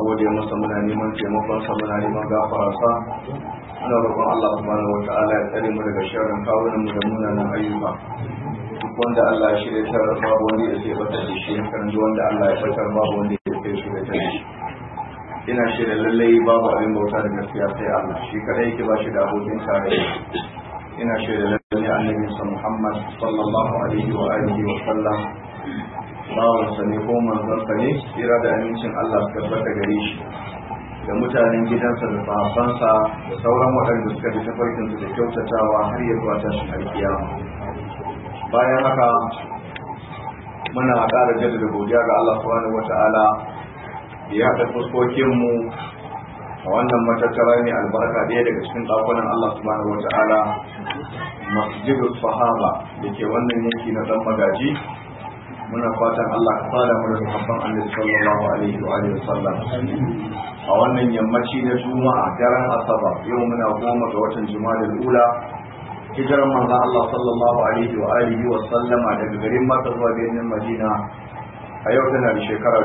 gode masa muna neman taimakonsa muna neman gafararsa muna roƙon Allah subhanahu wata'ala ya tsare mu daga sharrin kawunan mu da munanan ayyuka duk wanda Allah ya shirya ta babu wanda ya sai bata da shi kan wanda Allah ya fatar babu wanda ya sai shirya ta shi ina shirya lallai babu abin bauta da gaskiya sai Allah shi kadai yake ba shi da abokin tarayya ina shirya lallai annabi Muhammad sallallahu alaihi wa alihi wa sallam bawansa ne ko manzansa ne tsira da amincin Allah su tabbata gare shi da mutanen gidansa da sahabbansa da sauran waɗanda suka bi tafarkinsu da kyautatawa har ya zuwa tashin alkiyama bayan haka muna ƙara jaddada godiya ga Allah subhanahu wata'ala da ya haɗa fuskokinmu a wannan matattara ne albarka ɗaya daga cikin ɗakunan Allah subhanahu wata'ala masjidus sahaba da ke wannan yanki na ɗan magaji muna fatan Allah ka fara mu da sahabban Annabi sallallahu alaihi wa alihi wasallam a wannan yammaci na Juma'a daren Asabar yau muna goma ga watan Juma'a ula hijiran manzon Allah sallallahu alaihi wa alihi wa sallama daga garin Makka zuwa birnin Madina a yau tana da shekara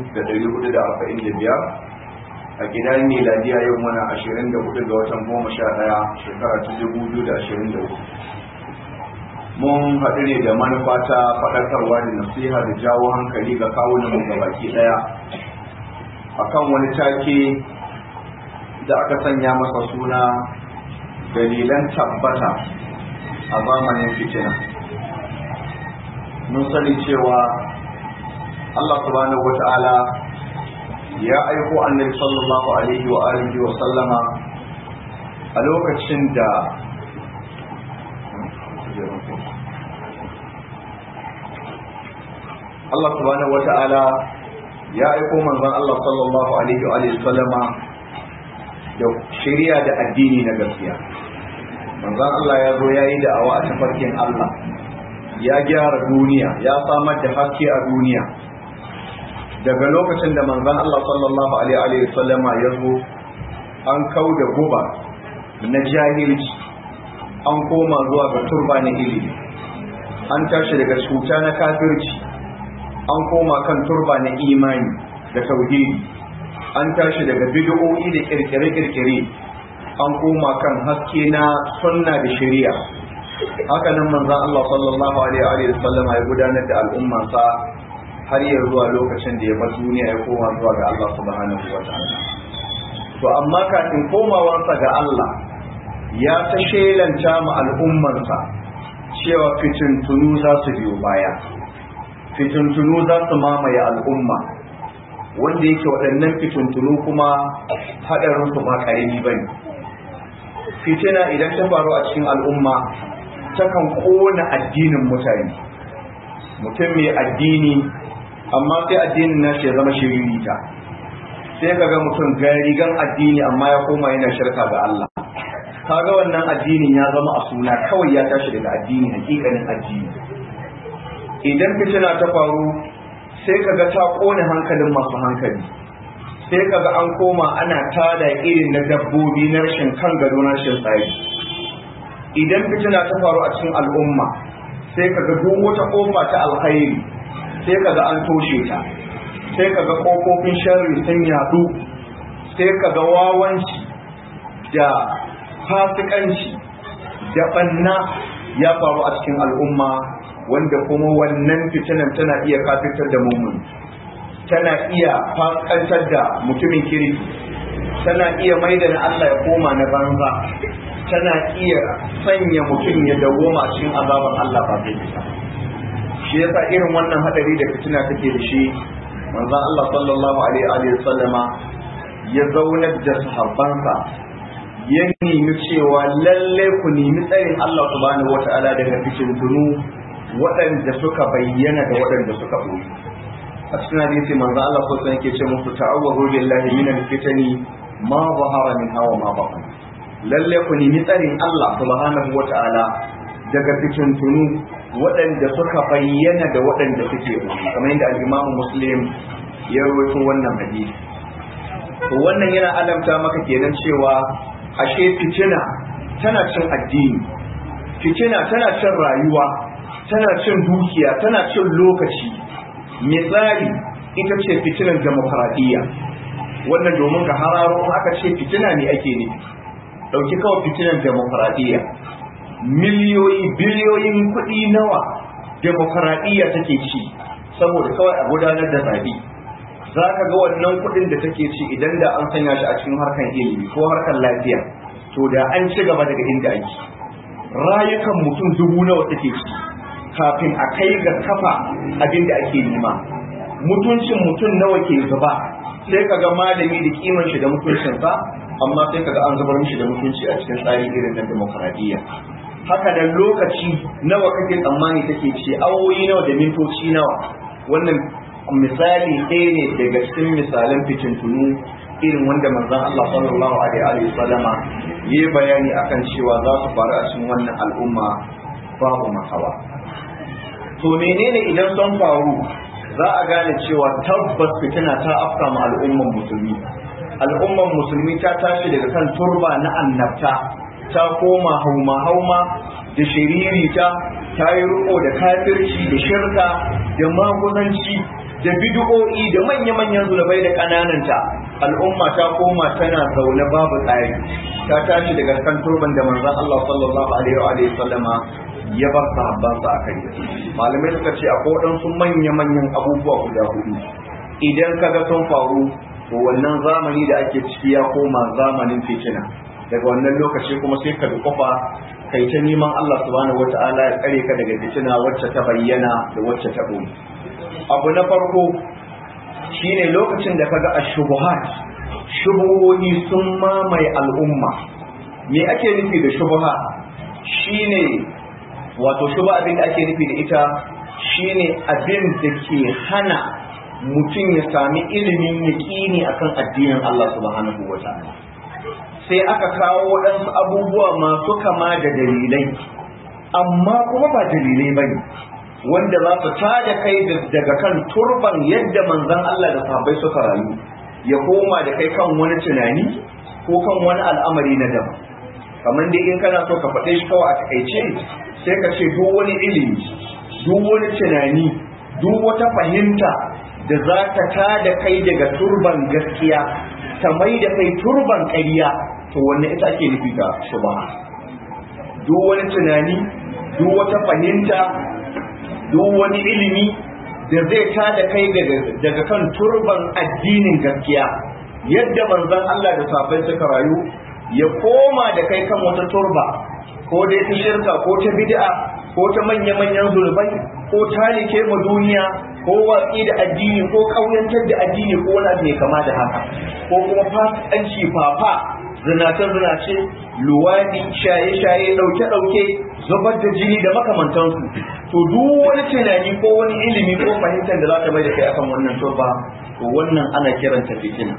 1445 a gidan miladiya yau muna 24 ga watan 11 shekara ta 2024 mun haɗu ne da manufa ta faɗakarwa da nasiha da jawo hankali ga kawunan ga baki ɗaya akan wani take da aka sanya masa suna dalilan tabbata a zamanin fitina mun sani cewa Allah subhanahu wata'ala ya aiko annabi sallallahu alaihi wa alihi wa sallama a lokacin da Allah subhanahu wata'ala ya aiko manzon Allah sallallahu alaihi wa alihi sallama da shari'a da addini na gaskiya manzon Allah ya zo yayi da awa a tafarkin Allah ya gyara duniya ya samar da haske a duniya daga lokacin da manzon Allah sallallahu alaihi wa sallama ya zo an kauda guba na jahilci an koma zuwa ga turba na ilimi an tashi daga cuta na kafirci an koma kan turba na imani da tauhidi an tashi daga bid'o'i da kirkire-kirkire an koma kan haske na sunna da shari'a haka nan manzon Allah sallallahu alaihi wa sallam ya gudanar da al'ummarsa har ya zuwa lokacin da ya bar duniya ya koma zuwa ga Allah subhanahu wa ta'ala to amma kafin komawansa ga Allah ya ta shelanta ma al'ummarsa cewa fitintunu za su biyo baya fitintunu za su mamaye al'umma wanda yake waɗannan fitintunu kuma haɗarinsu ba ƙarami ba ne fitina idan ta faru a cikin al'umma takan ƙona addinin mutane mutum mai addini amma sai addinin nashi ya zama shiririta sai kaga mutum ga rigan addini amma ya koma yana shirka ga Allah kaga wannan addinin ya zama a suna kawai ya tashi daga addini hakikanin addini idan fitina ta faru sai kaga ta kone hankalin masu hankali sai kaga an koma ana tada irin na dabbobi na rashin kan gado na rashin tsari idan fitina ta faru a cikin al'umma sai kaga duk wata kofa ta alkhairi sai kaga an toshe ta sai kaga kofofin sharri sun yadu sai kaga wawanci da fasikanci da banna ya faru a cikin al'umma wanda kuma wannan fitinan tana iya kafitar da mummun tana iya faskantar da mutumin kirki tana iya maida na Allah ya koma na banza tana iya sanya mutum ya dawoma cikin azaban Allah ba zai bisa shi yasa irin wannan hadari da fitina take da shi manzon Allah sallallahu alaihi wa sallama ya zaunar da sahabbansa ya nemi cewa lalle ku nemi tsarin Allah subhanahu wata'ala daga fitintunu waɗanda suka bayyana da waɗanda suka ɓoye a cikin hadisi manzo Allah ko san yake ce musu ta'awwazu billahi min al-fitani ma zahara min hawa ma batan lalle ku nemi tsarin Allah subhanahu wata'ala daga fitintunu waɗanda suka bayyana da waɗanda suke ɓoye kamar yadda al-Imam Muslim ya rawaito wannan hadisi to wannan yana alamta maka kenan cewa ashe fitina tana cin addini fitina tana cin rayuwa tana cin dukiya tana cin lokaci misali ita ce fitinar demokradiyya wannan domin ka hararo aka ce fitina ne ake nufi ɗauki kawai fitinan demokaradiyya miliyoyi biliyoyin kuɗi nawa demokaradiyya take ci saboda kawai a gudanar da zabi za ka ga wannan kuɗin da take ci idan da an sanya shi a cikin harkar ilimi ko harkar lafiya to da an ci gaba daga inda ake rayukan mutum dubu nawa take ci kafin a kai ga kafa abin da ake nema mutuncin mutum nawa ke zuba sai ka ga malami da kiman shi da mutuncinsa amma sai ka ga an zubar mishi da mutunci a cikin tsari irin na demokaradiyya haka da lokaci nawa kake tsammani take ce awoyi nawa da mintoci nawa wannan misali ɗaya ne daga cikin misalan fitintunu irin wanda manzon Allah sallallahu alaihi wa sallama yi bayani akan cewa za su faru a cikin wannan al'umma babu makawa to menene idan sun faru za a gane cewa tabbas fitina ta afka ma al'umman musulmi al'umman musulmi ta tashi daga kan turba na annabta ta koma hauma hauma da shiririta ta yi riko da kafirci da shirka da maguzanci da bid'o'i da manya-manyan zulubai da ƙanananta al'umma ta koma tana zaune babu tsari ta tashi daga kan turban da manzon Allah sallallahu alaihi wa sallama ya bar sahabbansa a kai malamai suka ce akwai waɗansu manya-manyan abubuwa guda hudu idan kaga sun faru to wannan zamani da ake ciki ya koma zamanin fitina daga wannan lokaci kuma sai ka dukufa kai ta neman Allah subhanahu wata'ala ya tsare ka daga fitina wacce ta bayyana da wacce ta ɓoye abu na farko shine lokacin da kaga ashubuhat shubuhohi sun mamaye al'umma me ake nufi da shubuha shine wato shuba abin da ake nufi da ita shine abin da ke hana mutum ya sami ilimin yaƙini akan addinin Allah subhanahu wa ta'ala sai aka kawo waɗansu abubuwa masu kama da dalilai amma kuma ba dalilai bane wanda za su tada kai daga kan turban yadda manzon Allah da sahabbai suka rayu ya koma da kai kan wani tunani ko kan wani al'amari na daban kamar dai in kana so ka faɗe shi kawai a takaice sai ka ce duk wani ilimi duk wani tunani duk wata fahimta da za ta tada kai daga turban gaskiya ta mai da kai turban ƙarya to wanne ita ake nufi da shubha duk wani tunani duk wata fahimta duk wani ilimi da zai tada kai daga kan turban addinin gaskiya yadda manzon Allah da safai suka rayu ya koma da kai kan wata turba ko dai ta shirka ko ta bid'a ko ta manya-manyan zurbai ko talike ma duniya ko watsi da addini ko kauyantar da addini ko wani abu mai kama da haka ko kuma fasikanci fafa zinace-zinace luwadi shaye-shaye ɗauke-ɗauke zubar da jini da makamantansu to duk wani tunani ko wani ilimi ko fahimtar da za ta mai da kai akan wannan turba to wannan ana kiranta fitina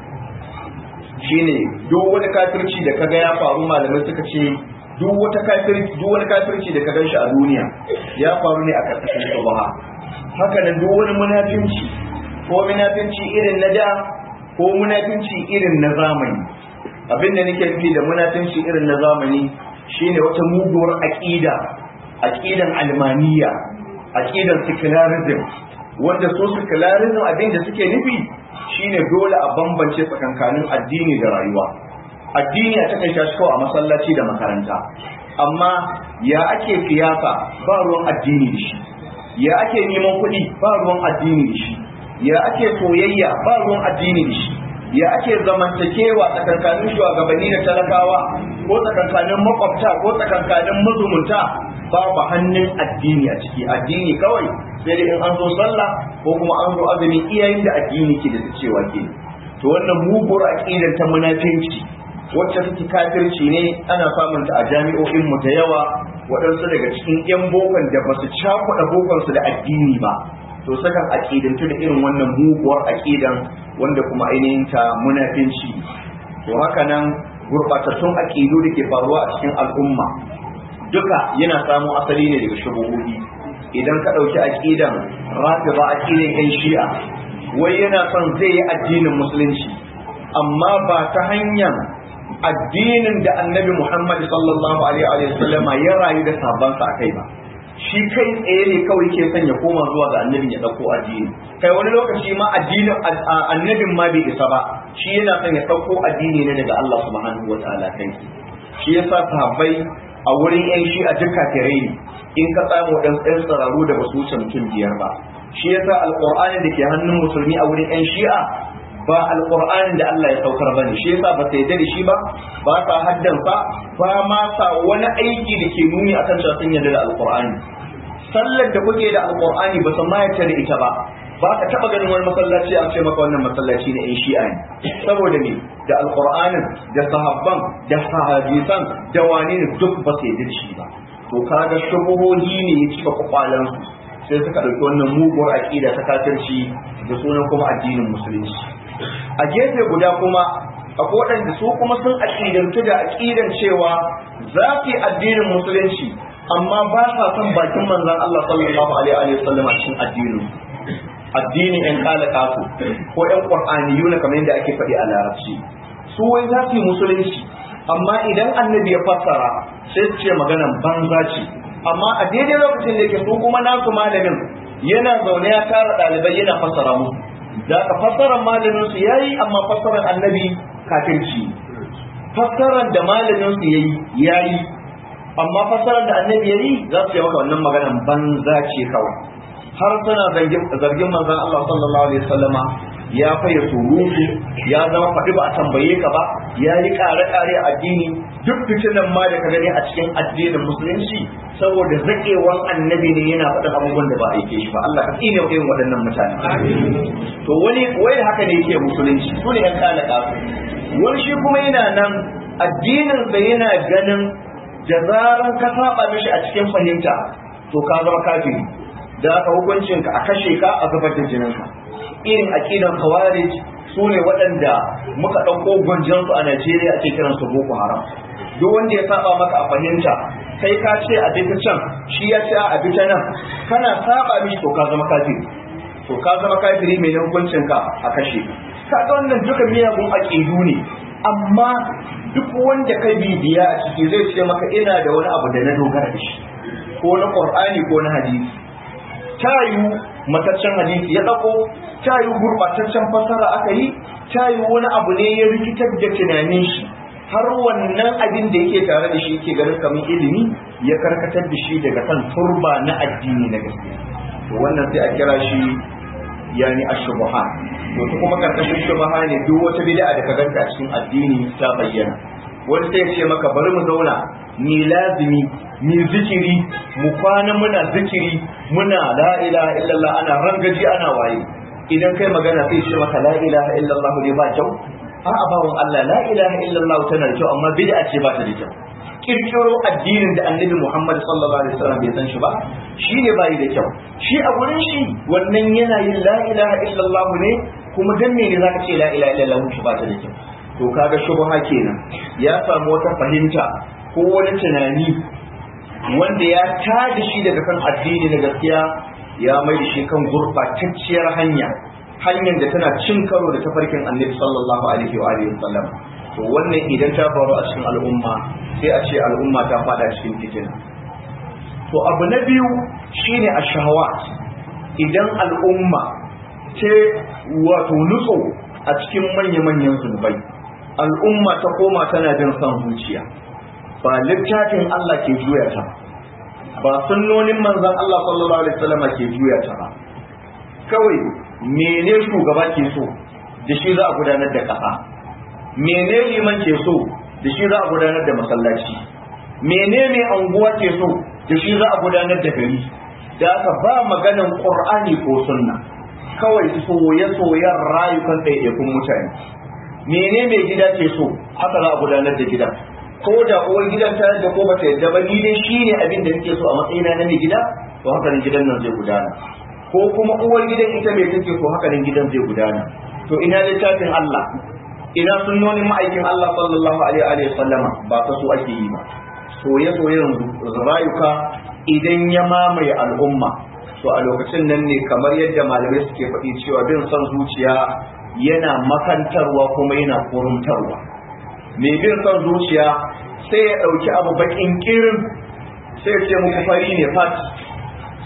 shine duk wani kafirci da kaga ya faru malamai suka ce duk wata kafirci duk wani kafirci da ka ganshi a duniya ya faru ne a karkashin shubha haka nan duk wani munafinci ko munafinci irin na da ko munafinci irin na zamani abin da nake nufi da munafinci irin na zamani shine wata muguwar aqida aqidan almaniya aqidan secularism wanda su secularism abin da suke nufi shine dole a bambance tsakankanin addini da rayuwa addini a takai shi kawai a masallaci da makaranta amma ya ake siyasa ba ruwan addini da shi ya ake neman kuɗi ba ruwan addini da shi ya ake soyayya ba ruwan addini da shi ya ake zamantakewa tsakankanin shugabanni da talakawa ko tsakankanin makwabta ko tsakankanin mazumunta babu hannun addini a ciki addini kawai sai dai in an zo sallah ko kuma an zo azumi iyayen da addini ke da cewa ke to wannan muguwar aqidar ta munafinci wacce take kafirci ne ana samun ta a jami'o'in mu da yawa waɗansu daga cikin yan bokan da basu cakuɗa bokan su da addini ba to sakan aqidantu da irin wannan muguwar aqidan wanda kuma ainihin ta munafinci to haka nan gurbatattun aqidu da ke faruwa a cikin al'umma duka yana samo asali ne daga shubuhudi idan ka ɗauki aqidan rafiba aqidan yan shi'a wai yana son zai yi addinin musulunci amma ba ta hanyar addinin da annabi Muhammad sallallahu alaihi wa sallam ya rayu da sabansa akai ba shi kai tsaye ne kawai ke son ya koma zuwa ga annabin ya ɗauko addini kai wani lokaci ma addinin annabin ma bai isa ba shi yana son ya ɗauko addini ne daga Allah subhanahu wa ta'ala kai shi yasa sahabbai a wurin yan shi a duka kafirai ne in ka samu dan ɗan tsararu da basu wuce mutum biyar ba shi yasa alqur'ani da ke hannun musulmi a wurin yan shi'a ba alqur'anin da Allah ya saukar bane shi yasa ba sai da shi ba ba sa haddansa ba ma sa wani aiki da ke nuni akan cewa sun yarda da alqur'ani sallar da kuke da alqur'ani ba san ma da ita ba ba ka taba ganin wani masallaci a ce maka wannan masallaci ne in shi'a ne saboda ne da alqur'anin da sahabban da hadisan da wani ne duk ba su yarda da shi ba to kaga shubuhohi ne ya cika kwakwalan su sai suka dauki wannan muguwar aqida ta kafirci da sunan kuma addinin musulunci a gefe guda kuma akwai waɗanda su kuma sun aƙidantu da aƙidan cewa za su yi addinin musulunci amma ba sa son bakin manzon Allah sallallahu alaihi wa sallam a cikin addinin addinin ƴan kala kafu ko ƴan qur'aniyuna kamar yadda ake faɗi a larabci su wai za su yi musulunci amma idan annabi ya fassara sai su ce maganan banza ce amma a daidai lokacin da yake su kuma nasu malamin yana zaune ya tara ɗalibai yana fassara musu da ka fassarar malamin su yayi amma fassarar annabi kafirci fassarar da malamin su yayi yayi amma fassarar da annabi yayi za su yi maka wannan maganan banza ce kawai har suna zargin manzon Allah sallallahu alaihi wasallama ya faye surutu ya zama faɗi ba a tambaye ka ba ya yi ƙare-ƙare a addini duk fitinan ma da ka gani a cikin addinin musulunci saboda zaƙewan annabi ne yana faɗin abubuwan da ba a aike shi ba Allah ka tsine irin waɗannan mutane to wani wai da haka ne yake musulunci su ne ƴan kana kafu wani shi kuma yana nan addinin sa yana ganin da zaran ka saba mishi a cikin fahimta to ka zama kafiri da aka hukuncin ka a kashe ka a zubar da jinin ka irin aqidan khawarij su ne waɗanda muka ɗauko gwanjansu a Najeriya ake kiran su Boko Haram duk wanda ya saba maka a fahimta kai ka ce a bi ta can shi ya ce a bi ta nan kana saba mishi to ka zama kafiri to ka zama kafiri mai hukuncin ka a kashe ka ga wannan duka miyagun aqidu ne amma duk wanda kai bibiya a ciki zai ce maka ina da wani abu da na dogara da shi ko na Qur'ani ko na hadisi ta yiwu mataccen hadisi ya ɗauko ta yiwu gurɓataccen fasara aka yi ta yiwu wani abu ne ya rikitar da tunanin shi har wannan abin da yake tare da shi ke ganin kamar ilimi ya karkatar da shi daga kan turba na addini na gaskiya to wannan sai a kira shi yani ashubha to ta kuma karkashin shubha ne duk wata bid'a da ka ganta a cikin addini ta bayyana wani sai ya ce maka bari mu zauna ni lazimi ni zikiri mu kwana muna zikiri muna la ilaha illallah ana rangaji ana waye idan kai magana sai ce maka la ilaha illallah ne ba kyau a abawan Allah la ilaha illallah tana da kyau amma bid'a ce ba ta da kyau kirkiro addinin da annabi Muhammad sallallahu alaihi wasallam bai san shi ba shi ne bai da kyau shi a gurin shi wannan yana yin la ilaha illallah ne kuma dan me ne zaka ce la ilaha illallah shi ba ta da kyau to kaga shubha kenan ya samu wata fahimta ko wani tunani wanda ya tada shi daga kan addini na gaskiya ya mai da shi kan gurbatacciyar hanya hanyar da tana cin karo da tafarkin annabi sallallahu alaihi wa alihi wasallam to wannan idan ta faru a cikin al'umma sai a ce al'umma ta fada cikin fitina to abu na biyu shine ashahawat idan al'umma ce wato nutso a cikin manya-manyan zunubai al'umma ta koma tana jin son zuciya ba littafin Allah ke juya ta ba sunnonin manzon Allah sallallahu alaihi wasallam ke juya ta ba kawai mene shugaba ke so da shi za a gudanar da ƙasa mene liman ke so da shi za a gudanar da masallaci mene mai anguwa ke so da shi za a gudanar da gari da aka ba maganan qur'ani ko sunna kawai soye-soyen rayukan ɗaiɗaikun mutane mene mai gida ke so haka za a gudanar da gidan ko da uwar gidan ta da ko bata yadda ba ni dai shine abin da nake so a matsayina na mai gida to haka nan gidan nan zai gudana ko kuma uwar gidan ita mai take so haka nan gidan zai gudana to ina littafin Allah ina sunnonin ma'aikin Allah sallallahu alaihi wa sallama ba ta so ake yi ba soye-soyen rayuka idan ya mamaye al'umma to a lokacin nan ne kamar yadda malamai suke faɗi cewa bin son zuciya yana makantarwa kuma yana kurumtarwa mai bin son zuciya sai ya ɗauki abu bakin kirin sai ce muku fari ne fat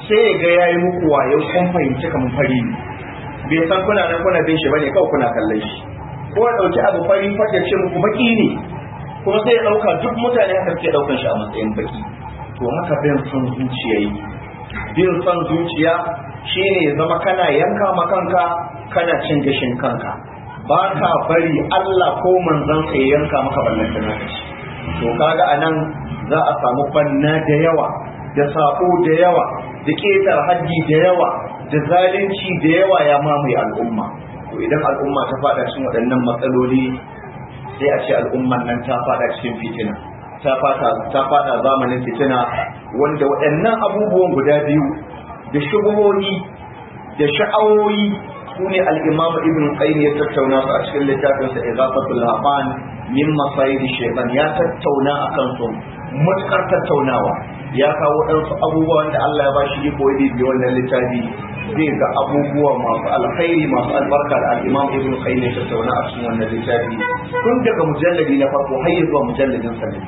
sai ya ga yayi muku wayo kun fahimci kamar fari ne bai san kuna nan kuna bin shi bane kawai kuna kallon shi ko ya dauki abu fari fata ce muku baki ne kuma sai ya dauka duk mutane haka ke daukan shi a matsayin baki to haka bin son zuciya yi bin son zuciya shine ya zama kana yanka ma kanka kana cin gashin kanka ba ka bari Allah ko manzon ka ya yanka maka ballan da naka to kaga anan za a samu banna da yawa da sako da yawa da ketar haddi da yawa da zalunci da yawa ya mamaye al'umma to idan al'umma ta fada cikin waɗannan matsaloli sai a ce al'umman nan ta fada cikin fitina ta fada ta fada zamanin fitina wanda waɗannan abubuwan guda biyu da shubuhohi da sha'awoyi sune al-imam ibn qayyim ya tattauna su a cikin littafin sa izafatul haban min masayid shaytan ya tattauna akan su mutkar tattaunawa ya kawo ɗansu abubuwa wanda Allah ya ba shi iko yi bi wannan littafi zai ga abubuwa masu alkhairi masu albarka da al-imam ibn qayyim ya tattauna a cikin wannan littafi tun daga mujalladi na farko har zuwa mujalladin sa ne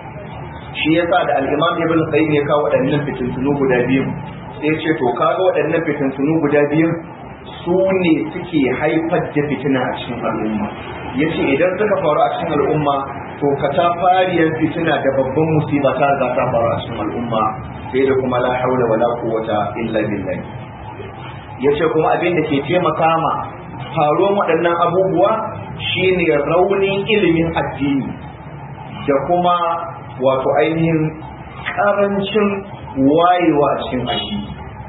shi yasa da al-imam ibn qayyim ya kawo waɗannan fitintunu guda biyu sai ya ce to kaga waɗannan fitintunu guda biyu su ne suke haifar da fitina a cikin al'umma ya ce idan suka faru a cikin al'umma to ka ta fariyar fitina da babban musiba ta riga ta faru a cikin al'umma sai da kuma la haula wala quwwata illa billah ya ce kuma abin da ke taimaka ma faruwar waɗannan abubuwa shine raunin ilimin addini da kuma wato ainihin ƙarancin wayewa a cikin addini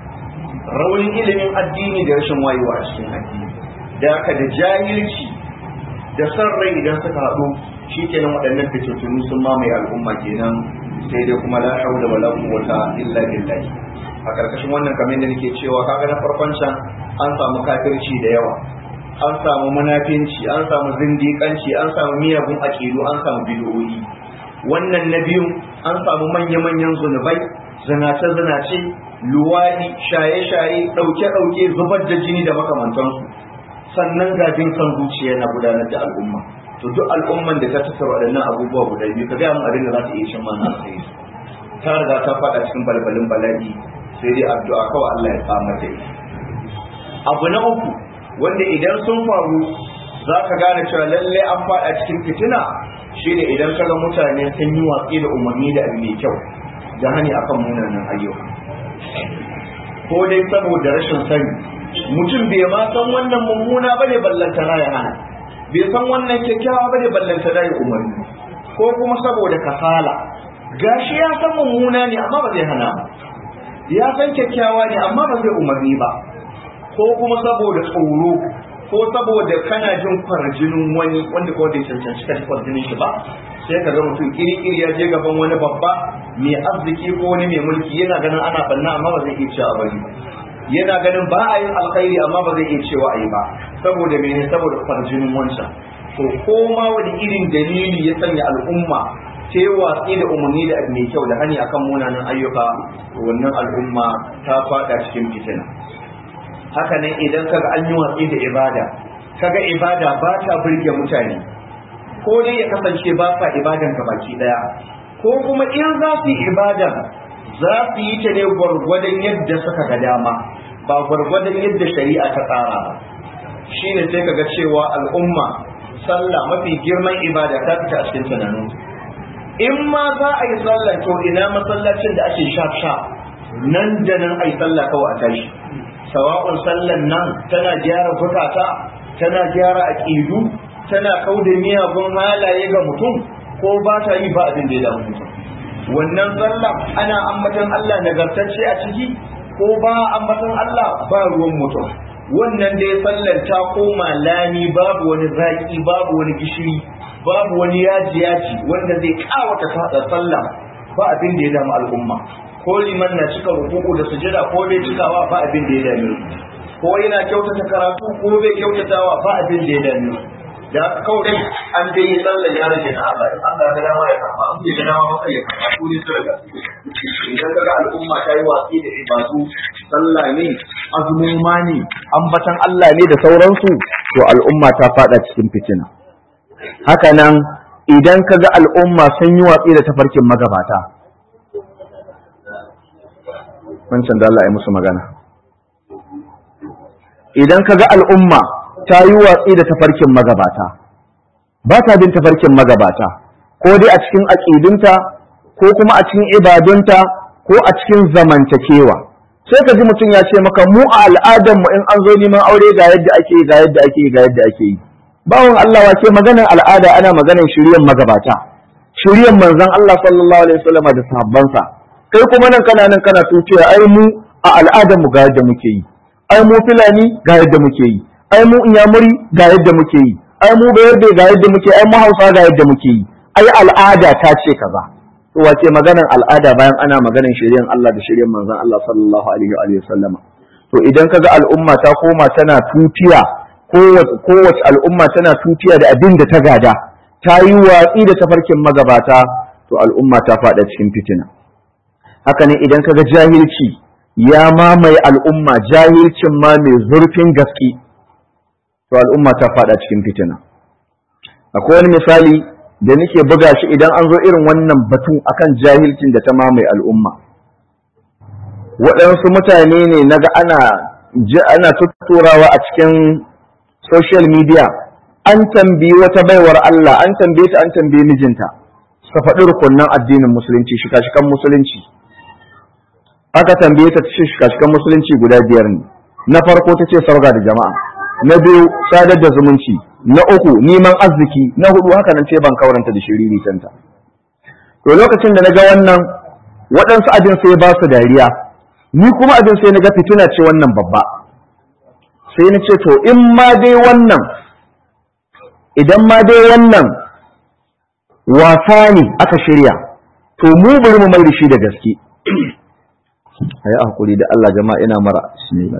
raunin ilimin addini da rashin wayewa a cikin addini da haka da jahilci da san rai idan suka haɗu shi kenan waɗannan fitattunu sun mamaye al'umma kenan sai dai kuma la haula wala quwwata illa billah a karkashin wannan kamar da nake cewa kaga na farkon can an samu kafirci da yawa an samu munafinci an samu zindiƙanci an samu miyagun aƙidu an samu bid'o'i wannan na biyu an samu manya-manyan zunubai zinace-zinace luwadi shaye-shaye ɗauke-ɗauke zubar da jini da makamantansu sannan gajin kan zuciya na gudanar da al'umma to duk al'umman da ta tattara waɗannan abubuwa guda biyu ka gaya mun abin da za ta iya cin mana sai ta riga ta faɗa cikin balbalin bala'i sai dai addu'a kawai Allah ya tsamar da ita abu na uku wanda idan sun faru za ka gane cewa lalle an faɗa cikin fitina shine idan ka ga mutane sun yi watsi da umarni da abu mai kyau da hani akan munanan ayyuka ko dai saboda rashin sani mutum bai ma san wannan mummuna bane ballantana ya hana bai san wannan kyakkyawa bane ballantana ya umarni ko kuma saboda kasala gashi ya san mummuna ne amma ba zai hana ba ya san kyakkyawa ne amma ba zai umarni ba ko kuma saboda tsoro ko saboda kana jin kwarjinin wani wanda ko bai cancanci ka kwarjinin shi ba sai ka ga mutum kiri-kiri ya je gaban wani babba mai arziki ko wani mai mulki yana ganin ana banna amma ba zai iya cewa bari ba yana ganin ba a yin alkhairi amma ba zai iya cewa a yi ba saboda mene saboda kwarjinin wancan to ko ma wani irin dalili ya sanya al'umma ta yi watsi da umarni da abu mai kyau da hani akan munanan ayyuka wannan al'umma ta fada cikin fitina haka nan idan kaga an yi watsi da ibada kaga ibada ba ta burge mutane ko dai ya kasance ba sa ibadan baki daya ko kuma in za su yi ibadan za su yi ta ne gwargwadon yadda suka ga dama ba gwargwadon yadda shari'a ta tsara ba shine sai kaga cewa al'umma sallah mafi girman ibada ta fita a cikin tunanin in ma za a yi sallah to ina masallacin da ake sha sha nan da nan a yi sallah kawai a tashi sawa'un sallan nan tana gyara bukata tana gyara aƙidu tana kauda miyagun halaye ga mutum ko ba ta yi ba abin da ya damu mutum wannan sallah ana ambatan Allah nagartacce a ciki ko ba ambatan Allah ba ruwan mutum wannan da ya sallar ta koma lami babu wani zaki babu wani gishiri babu wani yaji yaji wanda zai kawata ta sallah ba abin da ya damu al'umma ko liman na cika rukuku da sujada ko bai cikawa ba abin da ya dame ko yana kyautata karatu ko bai kyautatawa ba abin da ya dame da kawai an dai yi sallar ya rage na Allah Allah ga dama ya karba an ga dama maka ya karba ko ne sura idan kaga al'umma ta yi watsi da ibadu sallah ne azumuma ne ambatan Allah ne da sauransu to al'umma ta fada cikin fitina haka nan idan kaga al'umma sun yi watsi da tafarkin magabata wancan da Allah ya musu magana idan ka ga al'umma ta yi watsi da tafarkin magabata ba ta bin tafarkin magabata ko dai a cikin aƙidunta ko kuma a cikin ibadunta ko a cikin zamantakewa sai ka ji mutum ya ce maka mu a al'adar mu in an zo neman aure ga yadda ake yi ga yadda ake yi ga yadda ake yi bawon Allah wace maganar al'ada ana maganar shiryan magabata shiryan manzon Allah sallallahu alaihi wasallam da sahabbansa kai kuma nan kana nan kana tuciya ai mu a al'adar mu ga yadda muke yi ai mu filani ga yadda muke yi ai mu inyamuri ga yadda muke yi ai mu bayarbe ga yadda muke ai mu hausa ga yadda muke yi ai al'ada ta ce kaza to wace maganar al'ada bayan ana maganar shiryan Allah da shiryan manzon Allah sallallahu alaihi wa sallama to idan kaga al'umma ta koma tana tutiya kowace al'umma tana tutiya da abin da ta gada ta yi watsi da tafarkin magabata to al'umma ta faɗa cikin fitina haka ne idan kaga jahilci ya mamaye al'umma jahilcin ma mai zurfin gaske to al'umma ta faɗa cikin fitina akwai wani misali da nake buga shi idan an zo irin wannan batu akan jahilcin da ta mamaye al'umma waɗansu mutane ne naga ana ana tutturawa a cikin social media an tambayi wata baiwar Allah an tambaye ta an tambaye mijinta su faɗi rukunnan addinin musulunci shika-shikan musulunci aka tambaye ta ce shika-shikan musulunci guda biyar ne na farko ta ce sarga da jama'a na biyu sadar da zumunci na uku neman arziki na hudu haka nan ce ban kauranta da shiriri tanta to lokacin da na ga wannan waɗansu abin sai ba su dariya ni kuma abin sai na ga fitina ce wannan babba sai na ce to in ma dai wannan idan ma dai wannan wasa ne aka shirya to mu bari mu mai da shi da gaske ayi hakuri da Allah jama'a ina mara bismillah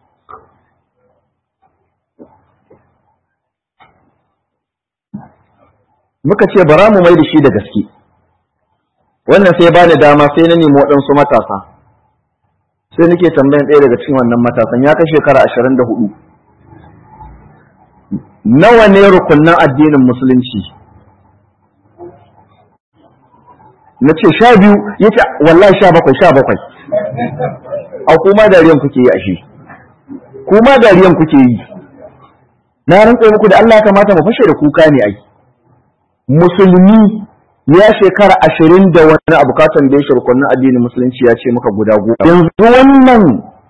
muka ce bara mu mai da shi da gaske wannan sai ba ni dama sai na nemi waɗansu matasa sai nake tambayan ɗaya daga cikin wannan matasan ya kai shekara ashirin da hudu nawa ne rukunnan addinin musulunci na ce sha biyu ya ce wallahi sha bakwai sha bakwai a kuma dariyan kuke yi ashe kuma dariyan kuke yi na rantsa muku da Allah kamata mu fashe da kuka ne ai musulmi ya shekara ashirin da wani abu ka tambaye shi rukunin addinin musulunci ya ce maka guda goma yanzu wannan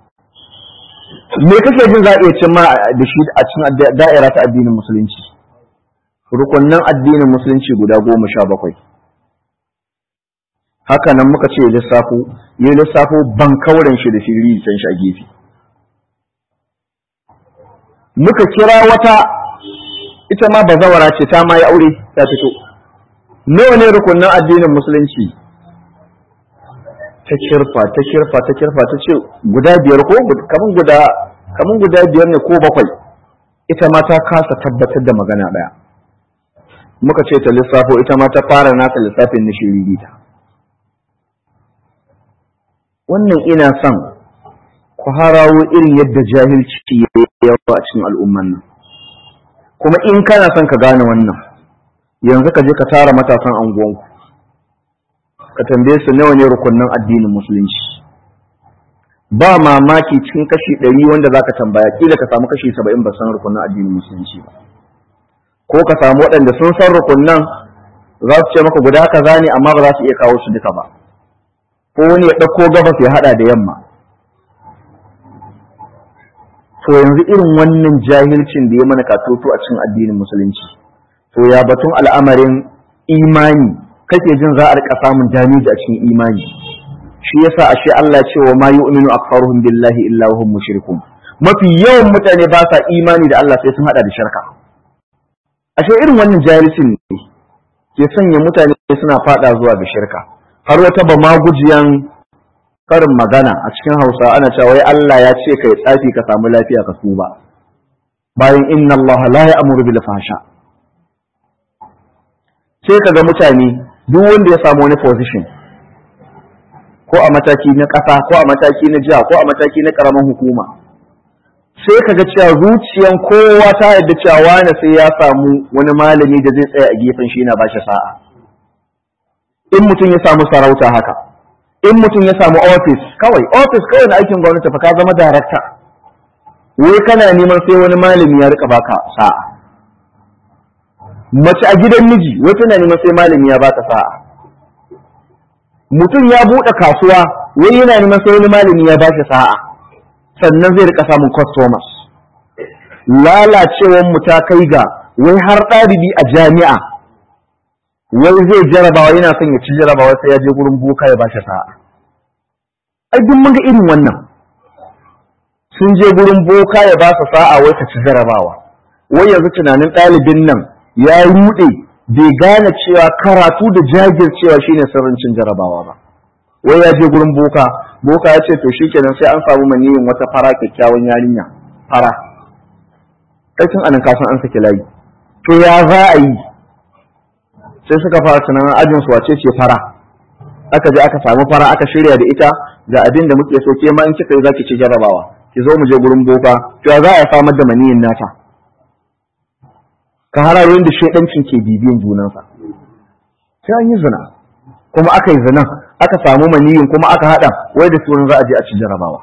me kake jin za a iya cin ma da shi a cikin da'ira ta addinin musulunci rukunin addinin musulunci guda goma sha bakwai haka nan muka ce lissafo ya lissafo ban kauren shi da shiri can shi a gefe muka kira wata ita ma bazawara ce ta ma yi aure ta fito nawa ne rukunin addinin musulunci ta kirfa ta kirfa ta kirfa ta ce guda biyar ko kaman guda kaman guda biyar ne ko bakwai ita ma ta kasa tabbatar da magana daya muka ce ta lissafo ita ma ta fara nata lissafin na shiririta wannan ina son ku harawo irin yadda jahilci ya yawa a cikin al'umman nan kuma in kana son ka gane wannan yanzu ka je ka tara matasan anguwanku ka tambaye su nawa ne rukunnan addinin musulunci ba mamaki cikin kashi ɗari wanda za ka tambaya kila ka samu kashi saba'in ba san rukunnan addinin musulunci ba ko ka samu waɗanda sun san rukunnan za su ce maka guda kaza ne amma ba za su iya kawo su duka ba ko wani ya ɗauko gabas ya haɗa da yamma to yanzu irin wannan jahilcin da ya mana katoto a cikin addinin musulunci to ya batun al'amarin imani kake jin za a rika samun damiji a cikin imani shi yasa ashe Allah ya ce wa ma yu'minu aktharuhum billahi illa hum mushrikun mafi yawan mutane ba sa imani da Allah sai sun hada da shirka ashe irin wannan jahilcin ne ke sanya mutane suna fada zuwa ga shirka har wata ba magujiyan karin magana a cikin Hausa ana cewa wai Allah ya ce kai tsafi ka samu lafiya ka tuba bayan inna Allah la ya'muru bil fahsha sai kaga mutane duk wanda ya samu wani position ko a mataki na ƙasa ko a mataki na jiha ko a mataki na ƙaramin hukuma sai kaga cewa zuciyan kowa ta yadda cewa wani sai ya samu wani malami da zai tsaya a gefen shi yana bashi sa'a in mutum ya samu sarauta haka in mutum ya samu ofis kawai ofis kawai na aikin gwamnati fa ka zama darakta wai kana neman sai wani malami ya rika baka sa'a mace a gidan miji wai tana neman sai malami ya baka sa'a mutum ya buɗe kasuwa wai yana neman sai wani malami ya bashi sa'a sannan zai rika samun customers lalacewar mu ta kai ga wai har ɗalibi a jami'a wai zai jarabawa yana son ya ci jarabawa sai ya je gurin boka ya bashi sa'a ai duk mun ga irin wannan sun je gurin boka ya ba su sa'a wai ta ci jarabawa wai yanzu tunanin ɗalibin nan ya ruɗe bai gane cewa karatu da jajircewa shine sirrin cin jarabawa ba wai ya je gurin boka boka ya ce to shikenan sai an samu maniyin wata fara kyakkyawan yarinya fara kai tun anan kasan an saki layi to ya za a yi sai suka fara tunanin ajin su wace ce fara aka je aka samu fara aka shirya da ita ga abin da muke so ke ma in kika yi zaki ci jarabawa ki zo mu je gurin boka to ya za a samar da maniyin nata ka hararorin da shaidancin ke bibiyan junansa sai an yi zina kuma aka yi zina aka samu maniyin kuma aka hada wai da sunan za a je a ci jarabawa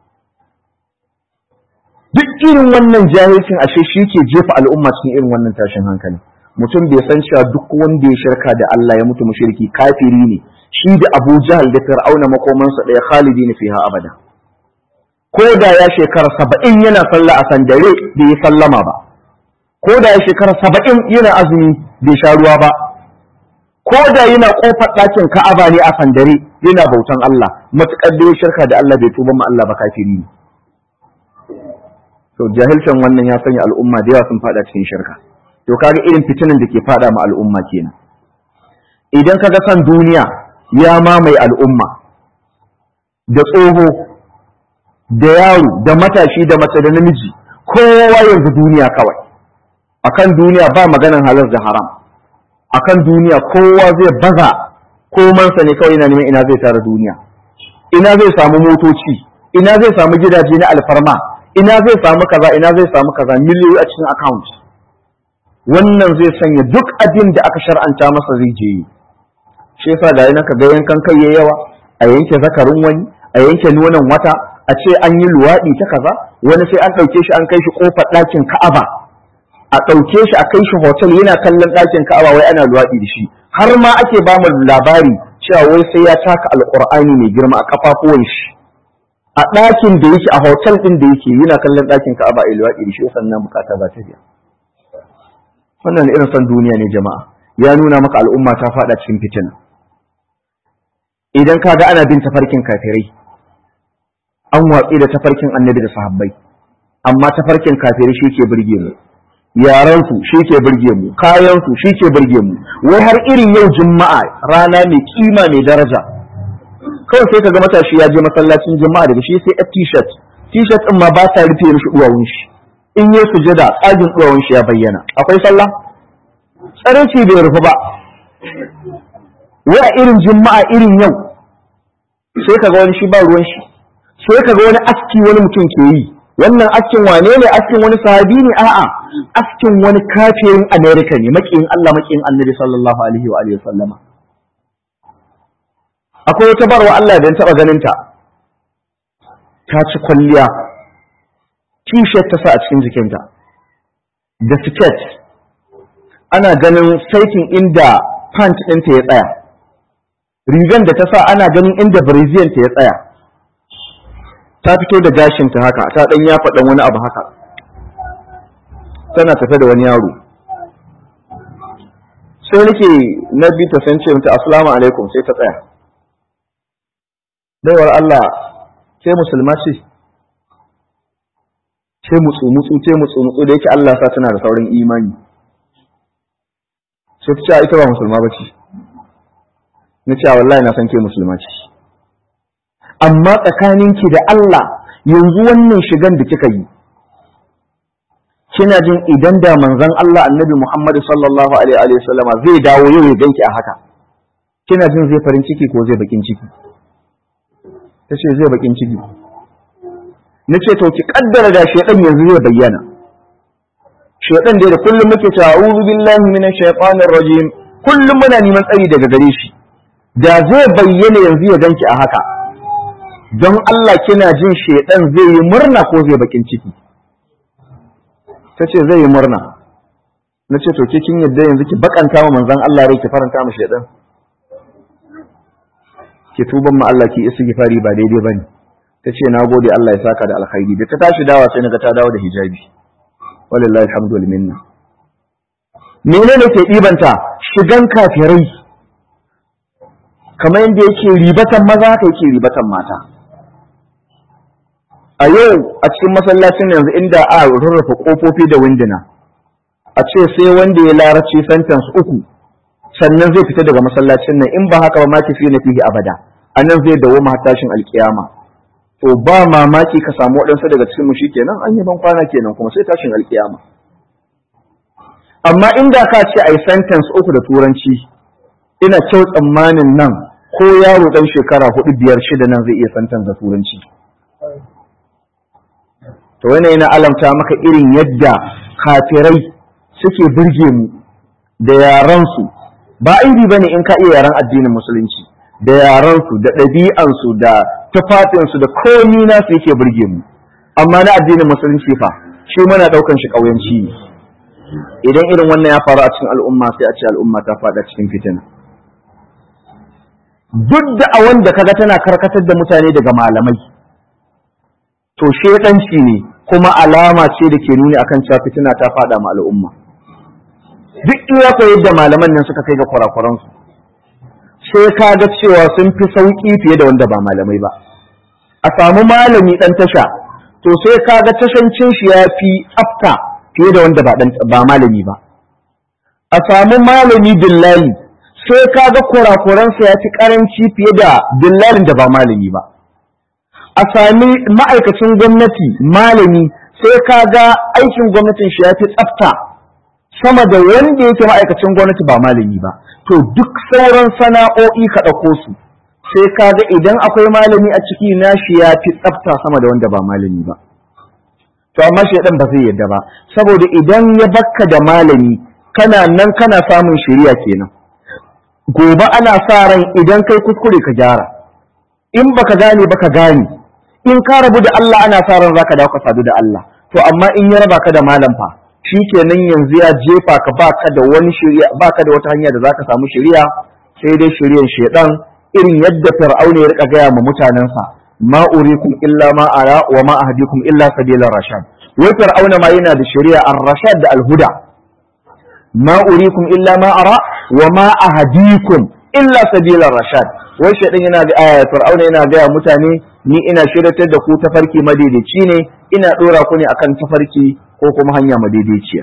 duk irin wannan jahilcin ashe shi ke jefa al'umma cikin irin wannan tashin hankali mutum bai san cewa duk wanda ya shirka da Allah ya mutu mushriki kafiri ne shi da Abu Jahal da Fir'auna makomansa ɗaya khalidi ne fiha abada ko da ya shekara saba'in yana sallah a sandare bai yi sallama ba ko da ya shekara saba'in yana azumi bai sha ruwa ba ko da yana kofar ɗakin Ka'aba ne a sandare yana bautan Allah matuƙar da ya shirka da Allah bai tuba ma Allah ba kafiri ne to jahilcin wannan ya sanya al'umma da yawa sun fada cikin shirka to kaga irin fitinan da ke fada ma al'umma kenan idan kaga san duniya ya mamaye al'umma da tsoho da yaro da matashi da mace da namiji kowa yanzu duniya kawai akan duniya ba maganan halar da haram akan duniya kowa zai baza komansa ne kawai yana neman ina zai tara duniya ina zai samu motoci ina zai samu gidaje na alfarma ina zai samu kaza ina zai samu kaza miliyoyi a cikin account wannan zai sanya duk abin da aka shar'anta masa zai je yi shi yasa ga yana ga yankan kai yayi yawa a yanke zakarin wani a yanke nonon wata a ce an yi luwaɗi ta kaza wani sai an ɗauke shi an kai shi ƙofar ɗakin ka'aba a ɗauke shi a kai shi hotel yana kallon ɗakin ka'aba wai ana luwaɗi da shi har ma ake ba mu labari cewa wai sai ya taka alƙur'ani mai girma a kafafuwan shi a ɗakin da yake a hotel ɗin da yake yana kallon ɗakin ka'aba a luwaɗi da shi sannan bukata za ta biya wannan irin son duniya ne jama'a ya nuna maka al'umma ta faɗa cikin fitina idan ka ga ana bin tafarkin kafirai an watsi da tafarkin annabi da sahabbai amma tafarkin kafirai shi ke burge mu yaransu shi ke burge mu kayansu shi ke burge mu wai har irin yau juma'a rana mai kima mai daraja kawai sai kaga matashi ya je masallacin juma'a daga shi sai a t-shirt t-shirt din ma ba ta rufe mishi duwawun shi in yi sujada tsagin duwawun shi ya bayyana akwai sallah tsareci bai rufu ba wai a irin juma'a irin yau sai kaga wani shi ba ruwan shi sai kaga wani aski wani mutum ke yi wannan askin wane ne askin wani sahabi ne a'a askin wani kafirin america ne makiyin Allah makiyin annabi sallallahu alaihi wa alihi sallama akwai wata barwa Allah da taba ganin ta ta ci kwalliya t-shirt ta sa a cikin jikinta da skirt ana ganin saitin inda pant ɗinta ya tsaya rigan da ta sa ana ganin inda brazilian ta ya tsaya ta fito da gashinta haka ta ɗan ya faɗan wani abu haka tana tafe da wani yaro sai nake na bi ta san ce mata assalamu alaikum sai ta tsaya baiwar Allah ke musulma ce ce mutsu mutsu ce mutsu mutsu da yake Allah sa tana da saurin imani sai ta ce ita ba musulma ba ce na ce wallahi na san ke musulma ce amma tsakaninki da Allah yanzu wannan shigan da kika yi kina jin idan da manzon Allah annabi Muhammad sallallahu alaihi wa sallama zai dawo yau ya ganki a haka kina jin zai farin ciki ko zai bakin ciki tace zai bakin ciki nace to ki kaddara da shedan yanzu zai bayyana shedan dai da kullum muke cewa a'udhu billahi minash shaitanir rajim kullum muna neman tsari daga gare shi da zai bayyana yanzu ya ganki a haka don Allah kina jin shedan zai yi murna ko zai bakin ciki ta ce zai yi murna na ce to ke kin yadda yanzu ki bakanta wa manzon Allah rai ki faranta mu shedan ki tuban ma Allah ki istighfari ba daidai bane ta ce na gode Allah ya saka da alkhairi da ta tashi dawa sai naga ta dawo da hijabi wallahi alhamdu wal minna menene ke ɗibanta shigan kafirai kamar yadda yake ribatan maza haka yake ribatan mata a yau a cikin masallacin yanzu inda a rurrufe kofofi da winduna a ce sai wanda ya larabci sentence uku sannan zai fita daga masallacin nan in ba haka ba ma tafi na fihi abada a nan zai dawo ma tashin alkiyama to ba mamaki ka samu waɗansu daga cikin mu kenan an yi ban kwana kenan kuma sai tashin alkiyama amma inda ka ce a yi sentence uku da turanci ina kyau tsammanin nan ko yaro ɗan shekara hudu biyar shida nan zai iya sentence da turanci to wani yana alamta maka irin yadda kafirai suke burge mu da yaransu ba aibi ba ne in ka iya yaran addinin musulunci da yaransu da ɗabi'ansu da tufafinsu da komi nasu yake burge mu amma na addinin musulunci fa shi muna ɗaukan shi ƙauyanci ne idan irin wannan ya faru a cikin al'umma sai a ce al'umma ta faɗa cikin fitina duk da a wanda kaga tana karkatar da mutane daga malamai to shedanci ne kuma alama ce da ke nuni akan cewa fitina ta faɗa ma al'umma duk iya ko yadda malaman nan suka kai ga kurakuransu sai ka ga cewa sun fi sauƙi fiye da wanda ba malamai ba a samu malami ɗan tasha to sai ka ga tashancin shi ya fi tsafta fiye da wanda ba malami ba a samu malami dillali sai ka ga kurakuransa ya fi karanci fiye da dillalin da ba malami ba a sami ma'aikacin gwamnati malami sai ka ga aikin gwamnatin shi ya fi tsafta sama da wanda yake ma'aikacin gwamnati ba malami ba to duk sauran sana'o'i ka ɗauko su sai ka ga idan akwai malami a ciki nashi ya fi tsafta sama da wanda ba malami ba to amma shaidan ba zai yadda ba saboda idan ya bakka da malami kana nan kana samun shiriya kenan gobe ana sa ran idan kai kuskure ka gyara in baka gane baka gane in ka rabu da Allah ana sa ran zaka dawo ka sadu da Allah to amma in ya raba ka da malam fa shikenan yanzu ya jefa ka baka da wani shiriya baka da wata hanya da zaka samu shiriya sai dai shiriyan shedan irin yadda fir'auna ya rika gaya ma mutanensa ma urikum illa ma ara wa ma ahdikum illa sabilar rashad wai fir'auna ma yana da shari'a ar-rashad da al-huda ma urikum illa ma ara wa ma ahdikum illa sabilar rashad wai shaidan yana da aya fir'auna yana ga mutane ni ina shiratar da ku tafarki madaidaici ne ina dora ku ne akan tafarki ko kuma hanya madaidaiciya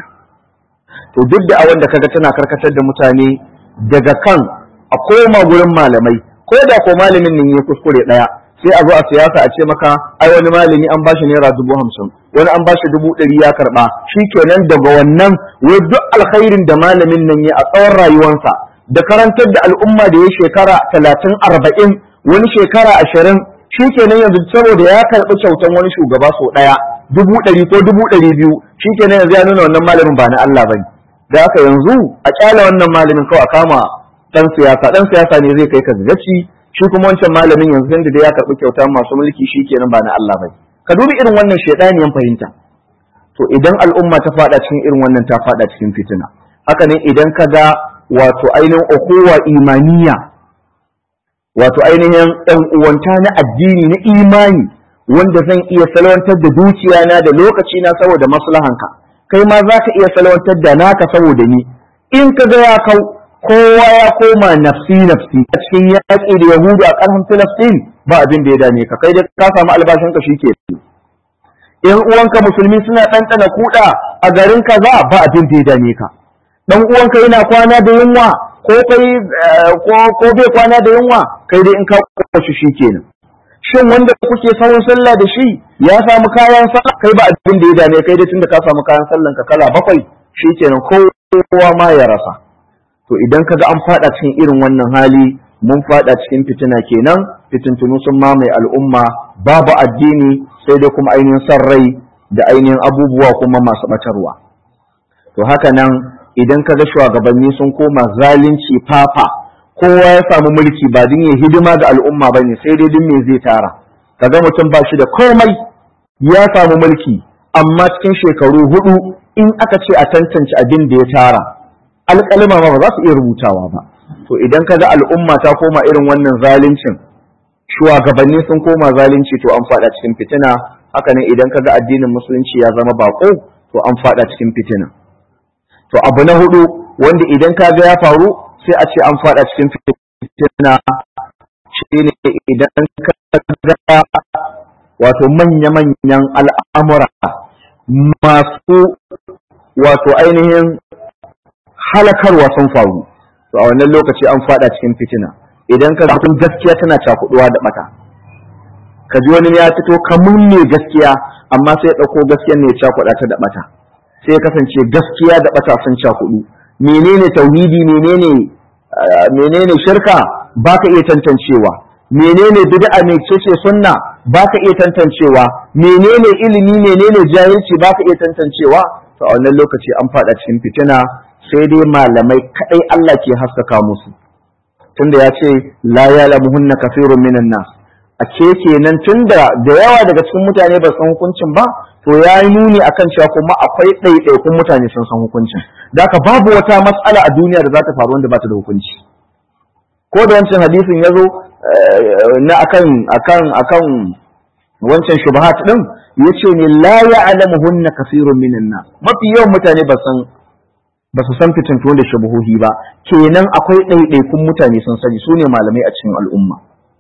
to duk da awanda kaga tana karkatar da mutane daga kan a koma gurin malamai ko da ko malamin nan ya kuskure daya sai a zo a siyasa a ce maka ai wani malami an bashi naira dubu hamsin wani an bashi dubu ɗari ya karɓa shi kenan daga wannan wai duk alkhairin da malamin nan ya a tsawon rayuwarsa da karantar da al'umma da ya shekara talatin arba'in wani shekara ashirin shi kenan yanzu saboda ya karɓi kyautan wani shugaba sau ɗaya dubu ɗari ko dubu ɗari biyu shi kenan yanzu ya nuna wannan malamin ba na Allah bane da haka yanzu a kyala wannan malamin kawai a kama ɗan siyasa ɗan siyasa ne zai kai ka gaci shi kuma wancan malamin yanzu da da ya karɓi kyauta masu mulki shi kenan ba na Allah bai ka dubi irin wannan shaidaniyan fahimta to idan al'umma ta faɗa cikin irin wannan ta faɗa cikin fitina haka ne idan ka ga wato ainihin ukuwa imaniya wato ainihin ɗan uwanta na addini na imani wanda zan iya salwantar da dukiya na da lokaci na saboda maslahanka kai ma za ka iya salwantar da naka saboda ni in ka ga ya kau kowa ya koma nafsi nafsi a cikin yaƙi da yahudu a ƙarfin filistin ba abin da ya dame ka kai da ka samu albashin ka shi ke yan uwanka musulmi suna ɗanɗana kuɗa a garin kaza ba abin da ya dame ka dan uwanka yana kwana da yunwa ko kai ko bai kwana da yunwa kai dai in ka kwashi shi kenan shin wanda kuke sawun sallah da shi ya samu kayan sallah kai ba abin da ya dame kai dai tunda ka samu kayan sallan ka kala bakwai shi kenan kowa ma ya rasa to idan kaga an fada cikin irin wannan hali mun fada cikin fitina kenan fitintunu sun mamaye al'umma babu addini sai dai kuma ainihin san rai da ainihin abubuwa kuma masu batarwa to haka nan idan kaga shugabanni sun koma zalunci fafa kowa ya samu mulki ba din ya hidima ga al'umma ba ne sai dai din me zai tara kaga mutum ba shi da komai ya samu mulki amma cikin shekaru hudu in aka ce a tantance abin da ya tara alƙalima ba za su iya rubutawa ba to idan kaga al'umma ta koma irin wannan zaluncin shugabanni sun koma zalunci to an fada cikin fitina haka ne idan kaga addinin musulunci ya zama bako to an fada cikin fitina to abu na hudu wanda idan kaga ya faru sai a ce an fada cikin fitina shine idan kaga wato manya-manyan al'amura masu wato ainihin halakarwa sun faru to a wannan lokaci an fada cikin fitina idan ka mutum gaskiya tana cakuduwa da bata ka ji wani ya fito kamun ne gaskiya amma sai ya dauko gaskiyar ne ya cakuda ta da bata sai ya kasance gaskiya da bata sun cakudu menene tauhidi menene menene shirka baka iya tantancewa menene bid'a ne ce sunna baka iya tantancewa menene ilimi menene jahilci baka iya tantancewa to a wannan lokaci an fada cikin fitina sai dai malamai kadai Allah ke haskaka musu tunda ya ce la ya'lamuhunna kafirun minan nas a ke kenan tunda da yawa daga cikin mutane ba san hukuncin ba to ya yi nuni akan cewa kuma akwai ɗaiɗaikun mutane sun san hukuncin da haka babu wata matsala a duniya da za ta faru wanda ba ta da hukunci ko da wancan hadisin ya zo na akan akan akan wancan shubahat din yace ne la ya'lamuhunna kafirun minan nas mafi yawan mutane ba san ba su san fitintu da shubuhohi ba kenan akwai ɗaiɗaikun mutane sun sani su ne malamai a cikin al'umma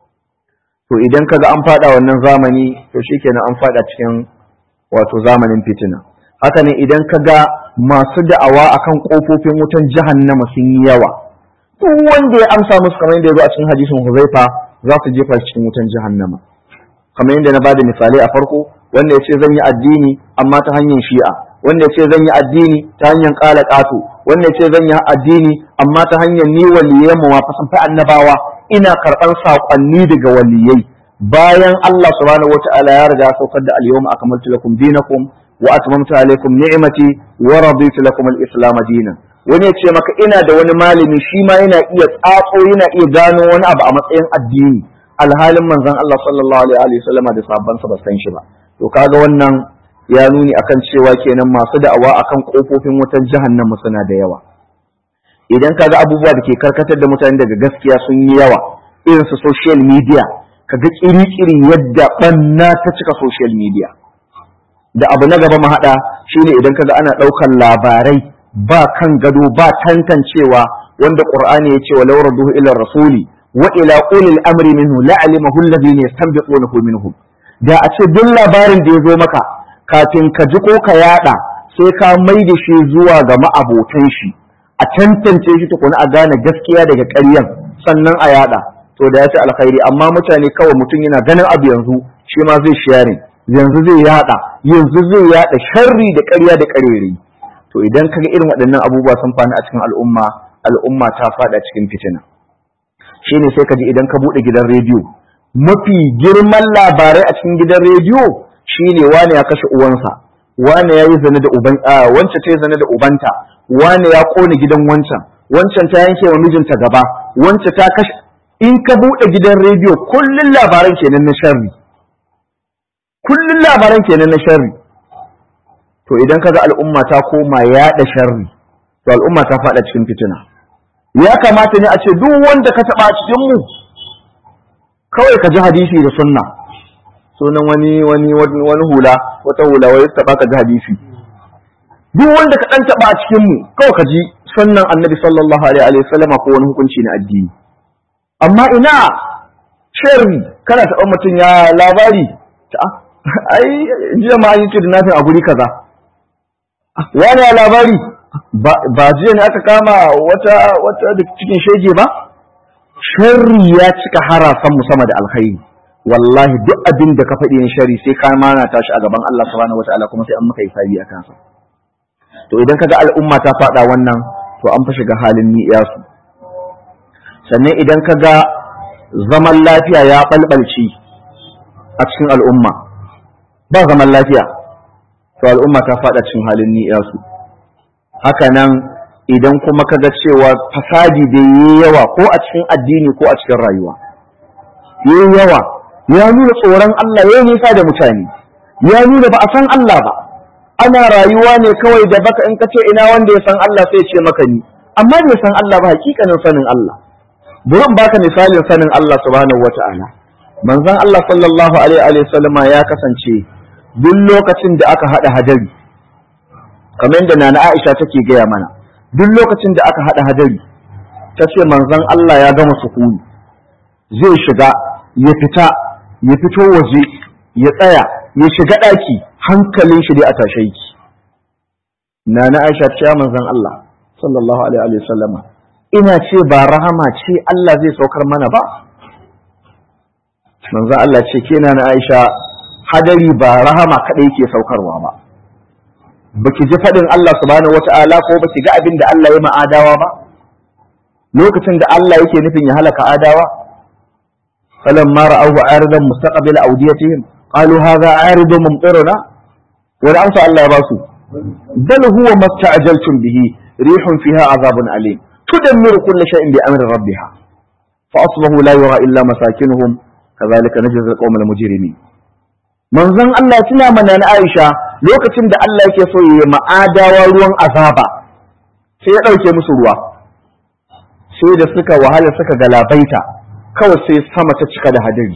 to idan kaga an fada wannan zamani to shikenan an fada cikin wato zamanin fitina haka ne idan kaga masu da'awa akan kofofin wutan jahannama sun yi yawa duk wanda ya amsa musu kamar yadda ya zo a cikin hadisin Huzaifa za su jefa cikin wutan jahannama kamar yadda na bada misalai a farko wanda ya ce zan yi addini amma ta hanyar shi'a wanda ya ce zan yi addini ta hanyar ƙala ƙato wanda ya ce zan yi addini amma ta hanyar ni waliyan mu fa sun fi annabawa ina karɓar saƙonni daga waliyai bayan Allah subhanahu wata'ala ya riga saukar da al-yawma akmaltu lakum dinakum wa atmamtu alaykum ni'mati wa raditu lakum al-islam dinan wani ya ce maka ina da wani malami shi ma yana iya tsatso yana iya gano wani abu a matsayin addini alhalin manzon Allah sallallahu alaihi wa sallama da sahabbansa ba san shi ba to kaga wannan ya nuni akan cewa kenan masu da'awa akan kofofin wutar jahannama suna da yawa idan kaga abubuwa da ke karkatar da mutane daga gaskiya sun yi yawa irin su social media kaga kiri-kiri yadda banna ta cika social media da abu na gaba mahaɗa shine idan kaga ana ɗaukar labarai ba kan gado ba tantancewa wanda qur'ani ya ce wa law radduhu ila rasuli wa ila ulil amri minhu la'alimahu alladhina yastanbiqunahu minhum da a ce duk labarin da ya zo maka kafin ka ji ko ka yada sai ka mai da shi zuwa ga ma'abotan shi a tantance shi tukuna a gane gaskiya daga ƙaryan sannan a yada to da ya fi alkhairi amma mutane kawai mutum yana ganin abu yanzu shi ma zai sharing yanzu zai yada yanzu zai yada sharri da ƙarya da ƙarere to idan kaga irin waɗannan abubuwa sun fani a cikin al'umma al'umma ta fada cikin fitina shine sai ka ji idan ka buɗe gidan rediyo mafi girman labarai a cikin gidan rediyo shine wane ya kashe uwansa wane ya yi zane da uban wance ta yi zane da ubanta wane ya kone gidan wancan wancan ta yanke wa mijinta gaba wance ta kashe in ka buɗe gidan rediyo kullun labaran kenan na sharri kullun labaran kenan na sharri to idan kaga al'umma ta koma yaɗa sharri to al'umma ta faɗa cikin fitina ya kamata ne a ce duk wanda ka taɓa cikin mu kawai ka ji hadisi da sunna sunan wani wani wani hula wata hula wai ta baka ji hadisi duk wanda ka dan taba a cikin mu kawai ka ji sunnan annabi sallallahu alaihi wa sallam ko wani hukunci na addini amma ina sharri kana taɓa mutum ya labari ta ai jiya ma yi kidnapping a guri kaza wani ya labari ba jiya ne aka kama wata wata da cikin shege ba sharri ya cika harasan mu sama da alkhairi wallahi duk abin da ka faɗi ne sharri sai ka mana tashi a gaban Allah subhanahu wataala kuma sai an maka hisabi a kansa to idan kaga al'umma ta faɗa wannan to an fa shiga halin ni'iyasu sannan idan kaga zaman lafiya ya balbalci a cikin al'umma ba zaman lafiya to al'umma ta faɗa cikin halin ni'iyasu haka nan idan kuma kaga cewa fasadi da yi yawa ko a cikin addini ko a cikin rayuwa yi yawa ya nuna tsoron Allah ya nisa da mutane ya nuna ba a san Allah ba ana rayuwa ne kawai da baka in kace ina wanda ya san Allah sai ce maka ni amma bai san Allah ba hakikanin sanin Allah burin baka misalin sanin Allah subhanahu wata'ala manzon Allah sallallahu alaihi wa sallama ya kasance duk lokacin da aka hada hadari kamar yadda nana Aisha take gaya mana duk lokacin da aka hada hadari ta ce manzon Allah ya gama sukuni zai shiga ya fita ya fito waje ya tsaya ya shiga ɗaki hankalin shi dai a tashe yake nana Aisha ce manzon Allah sallallahu alaihi wa sallama ina ce ba rahama ce Allah zai saukar mana ba manzon Allah ce ke nana Aisha hadari ba rahama kadai yake saukarwa ba baki ji faɗin Allah subhanahu wata'ala ko baki ga abin da Allah ya ma'adawa ba lokacin da Allah yake nufin ya halaka adawa falamma ra'awhu aridan mustaqbil awdiyatihim qalu hadha aridun mumtiruna wani amsa Allah ya ba su bal huwa masta'jaltum bihi rihun fiha azabun alim tudammiru kulli shay'in bi amri rabbiha fa asbahu la yura illa masakinuhum kadhalika najzi al-qawma al-mujrimin manzon Allah tuna mana na Aisha lokacin da Allah yake so ya ma'adawa ruwan azaba sai ya ɗauke musu ruwa sai da suka wahala suka galabaita kawai sai sama ta cika da hadari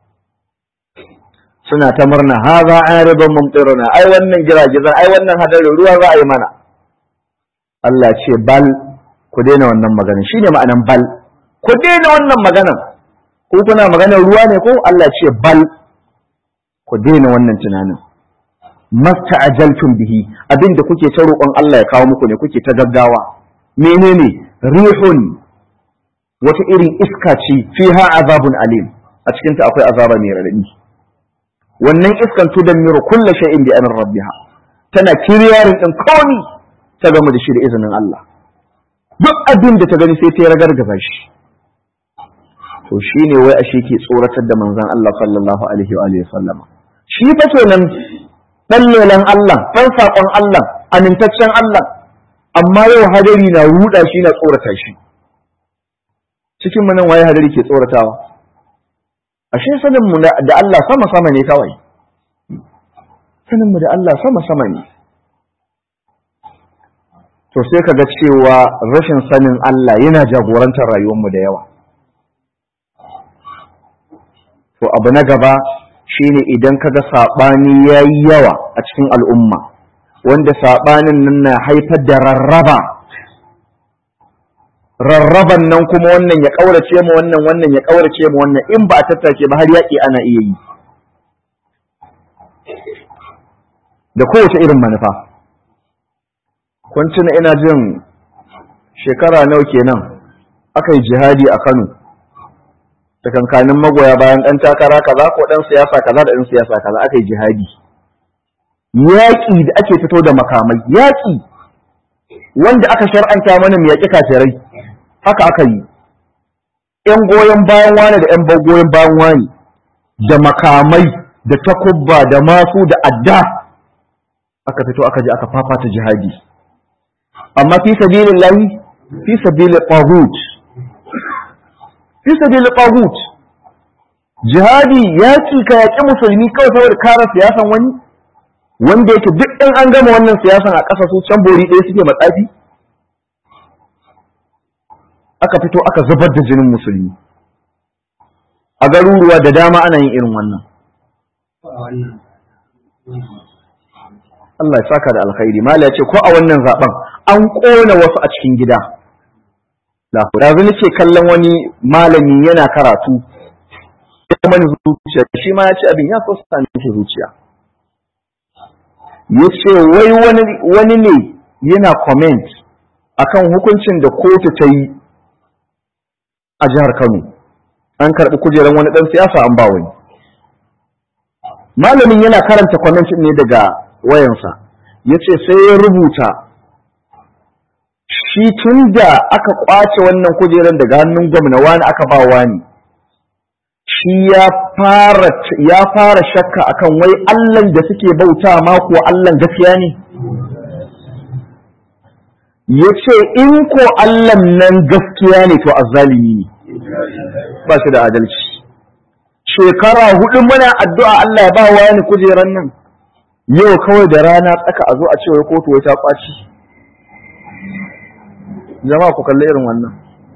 suna ta murna haza aridun mumtiruna ai wannan giragizan ai wannan hadarin ruwa za a yi mana Allah ce bal ku daina wannan magana shine ma'anan bal ku daina wannan maganan ko kuna maganar ruwa ne ko Allah ce bal ku daina wannan tunanin masta ajaltum bihi abinda kuke ta roƙon Allah ya kawo muku ne kuke ta gaggawa menene rihun wata irin iska ce fiha azabun alim a cikin ta akwai azaba mai radadi wannan iskan tudammiru kulla shay'in bi amri rabbiha tana kiriyarin din komi ta gama da shi da izinin Allah duk abin da ta gani sai ta ragargaza shi to shine wai ashe ke tsoratar da manzon Allah sallallahu alaihi wa sallama shi fa kenan dan lelan Allah dan sakon Allah amintaccen Allah amma yau hadari na ruda shi na tsorata shi cikin nan waye hadari ke tsoratawa ashe sanin mu da Allah sama sama ne kawai sanin mu da Allah sama sama ne to sai kaga cewa rashin sanin Allah yana jagorantar rayuwar mu da yawa to abu na gaba shine idan kaga saɓani ya yi yawa a cikin al'umma wanda saɓanin nan na haifar da rarraba rarraban nan kuma wannan ya ƙaurace mu wannan wannan ya ƙaurace mu wannan in ba a tattake ba har yaƙi ana iya yi da kowace irin manufa kun tuna ina jin shekara nawa kenan aka yi jihadi a Kano tsakankanin magoya bayan ɗan takara kaza ko ɗan siyasa kaza da ɗan siyasa kaza aka yi jihadi yaƙi da ake fito da makamai yaƙi wanda aka shar'anta mana mu yaƙi kafirai haka aka yi ƴan goyon bayan wani da ƴan goyon bayan wani da makamai da takubba da masu da adda aka fito aka je aka fafata jihadi amma fi sabilillahi fi sabilil taghut fi sabilil taghut jihadi yaki ka yaki musulmi kawai saboda kare siyasan wani wanda yake duk in an gama wannan siyasan a ƙasa su can bori ɗaya suke matsafi aka fito aka zubar da jinin musulmi a garuruwa da dama ana yin irin wannan Allah ya saka da alkhairi mala ya ce ko a wannan zaben an ƙona wasu a cikin gida yanzu nake kallon wani malami yana karatu ya mani zuciya shi ma ya ce abin ya so sami shi zuciya ya ce wai wani ne yana comment akan hukuncin da kotu ta yi a jihar Kano an karɓi kujerar wani ɗan siyasa an ba wani malamin yana karanta comment ne daga wayansa ya ce sai ya rubuta shi tun da aka kwace wannan kujerar daga hannun gwamna wani aka ba wani shi ya fara ya fara shakka akan wai Allahn da suke bauta ma ko Allahn gaskiya ne ya ce in ko Allah nan gaskiya ne to azzalimi ne ba shi da adalci shekara hudu muna addu'a Allah ya ba wa ni kujeran nan yau kawai da rana tsaka a zo a ce wai kotu wai ta kwaci jama'a ku kalli irin wannan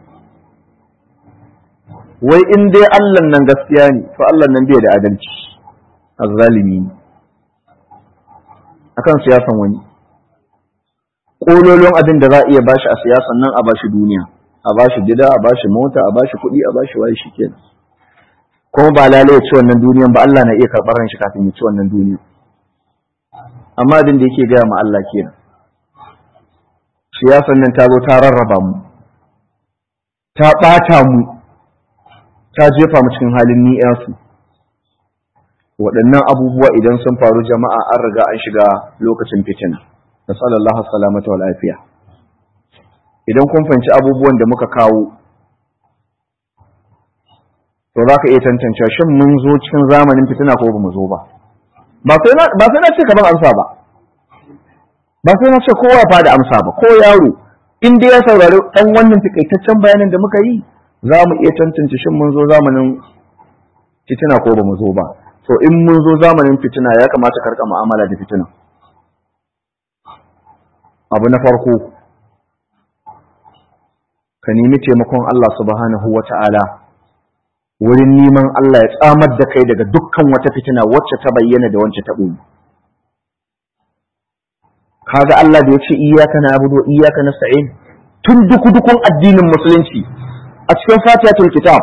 wai in dai Allah nan gaskiya ne to Allah nan bai da adalci azzalimi ne akan siyasan wani kololon abin da za a iya bashi a siyasan nan a bashi duniya a bashi gida a bashi mota a bashi kuɗi a bashi waye shi kenan kuma ba lalai ya ci wannan duniyan ba Allah na iya karɓar shi kafin ya ci wannan duniyan amma abin da yake gaya ma Allah kenan siyasan nan ta zo ta rarraba mu ta ɓata mu ta jefa mu cikin halin ni'yasu waɗannan abubuwa idan sun faru jama'a an riga an shiga lokacin fitina da sallallahu salamata wal afiya idan kun fahimci abubuwan da muka kawo to za ka iya tantance shin mun zo cikin zamanin fitina ko ba mu zo ba ba sai na ce ka ban amsa ba ba sai na ce kowa fa da amsa ba ko yaro in dai ya saurari dan wannan takaitaccen bayanin da muka yi za mu iya tantance shin mun zo zamanin fitina ko ba mu zo ba to in mun zo zamanin fitina ya kamata karka mu'amala da fitina abu na farko ka nemi taimakon Allah subhanahu wa ta'ala wurin neman Allah ya tsamar da kai daga dukkan wata fitina wacce ta bayyana da wacce ta ɓoye kaga Allah da ya ce iyaka na abudu iyaka na sa'in tun duku dukun addinin musulunci a cikin fatihatul kitab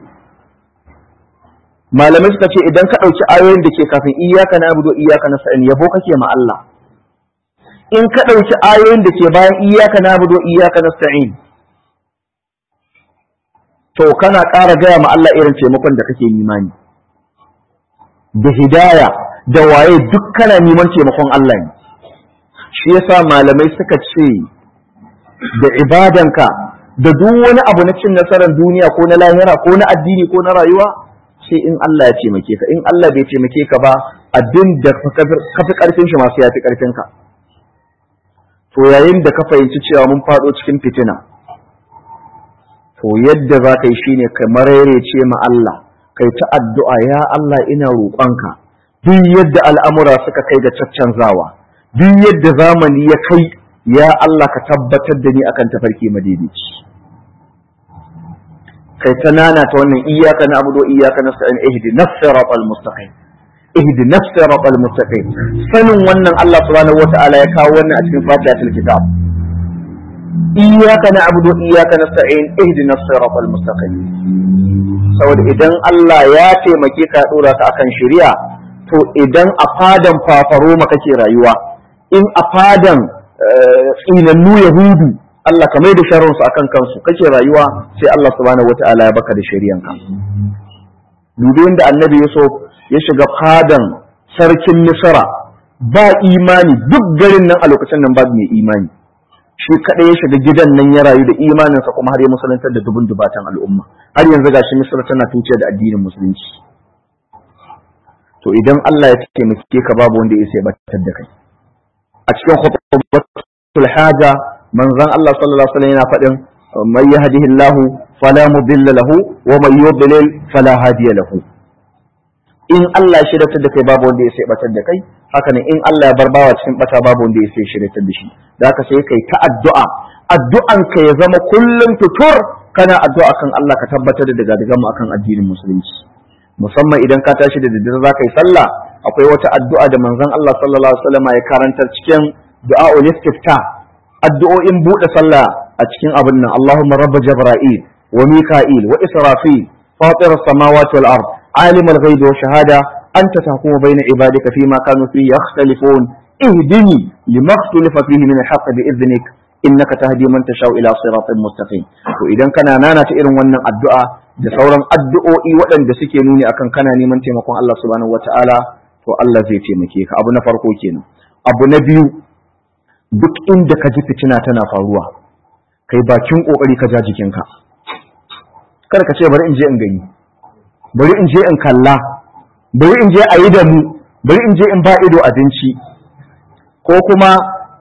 malamai suka ce idan ka ɗauki ayoyin da ke kafin iyaka na abudu iyaka na sa'in yabo kake ma Allah in ka ɗauki ayoyin da ke bayan iyaka na abudu iyaka na sa'in to kana ƙara gaya ma Allah irin taimakon da kake nimani da hidaya da waye duk kana neman taimakon Allah ne shi yasa malamai suka ce da ibadanka da duk wani abu na cin nasarar duniya ko na lahira ko na addini ko na rayuwa sai in Allah ya taimake ka in Allah bai taimake ka ba abin da ka fi karfin shi masu ya fi karfin ka to yayin da ka fahimci cewa mun faɗo cikin fitina to yadda za ka yi shine ka mararece ma Allah kai ta addu'a ya Allah ina roƙonka duk yadda al'amura suka kai ga caccanzawa duk yadda zamani ya kai ya Allah ka tabbatar da ni akan tafarki madaidaici kai ta nana ta wannan iyaka na abudu iyaka na sa'in ihdi nafsirat al-mustaqim ihdi nafsirat al-mustaqim sanin wannan Allah subhanahu wata'ala ya kawo wannan a cikin fatihatul kitab iyaka na abudu iyaka na sa'in ihdi nafsirat al-mustaqim saboda idan Allah ya taimake ka dora ka akan shari'a to idan a fadan fafaroma kake rayuwa in a fadan tsinannu yahudu Allah ka mai da sharrinsu akan kansu kake rayuwa sai Allah subhanahu wataala ya baka da shari'anka dubi da annabi Yusuf ya shiga fadan sarkin Misra ba imani duk garin nan a lokacin nan babu mai imani shi kadai ya shiga gidan nan ya rayu da imaninsa kuma har ya musuluntar da dubun dubatan al'umma har yanzu gashi Misra tana tuciya da addinin musulunci to idan Allah ya taimake ka babu wanda ya sai batar da kai a cikin khutbatul haja manzon Allah sallallahu alaihi wasallam yana faɗin man yahdihillahu fala mudilla lahu wa man yudlil fala hadiya lahu in Allah ya shiryatar da kai babu wanda ya sai batar da kai haka ne in Allah ya bar bawa cikin bata babu wanda ya sai shiryatar da shi da haka sai kai ta addu'a addu'an ka ya zama kullum tutur kana addu'a kan Allah ka tabbatar da daga daga mu akan addinin musulunci musamman idan ka tashi da daddare za ka yi sallah akwai wata addu'a da manzon Allah sallallahu alaihi wasallam ya karantar cikin du'a'ul istifta addu'o'in buɗe sallah a cikin abin nan Allahumma rabb jibril wa mika'il wa israfil fatir as-samawati wal ard alim al-ghaibi wa shahada anta tahkumu bayna ibadika fima kanu fihi yakhtalifun ihdini lima ikhtalafa fihi min al-haqq bi idhnik innaka tahdi man tashau ila siratin mustaqim to idan kana nana ta irin wannan addu'a da sauran addu'o'i waɗanda suke nuni akan kana neman taimakon Allah subhanahu wata'ala to Allah zai taimake ka abu na farko kenan abu na biyu duk inda ka ji fitina tana faruwa kai bakin kokari ka ja jikinka kada ka ce bari in je in gani bari in je in kalla bari in je a yi da mu bari in je in ba ido abinci ko kuma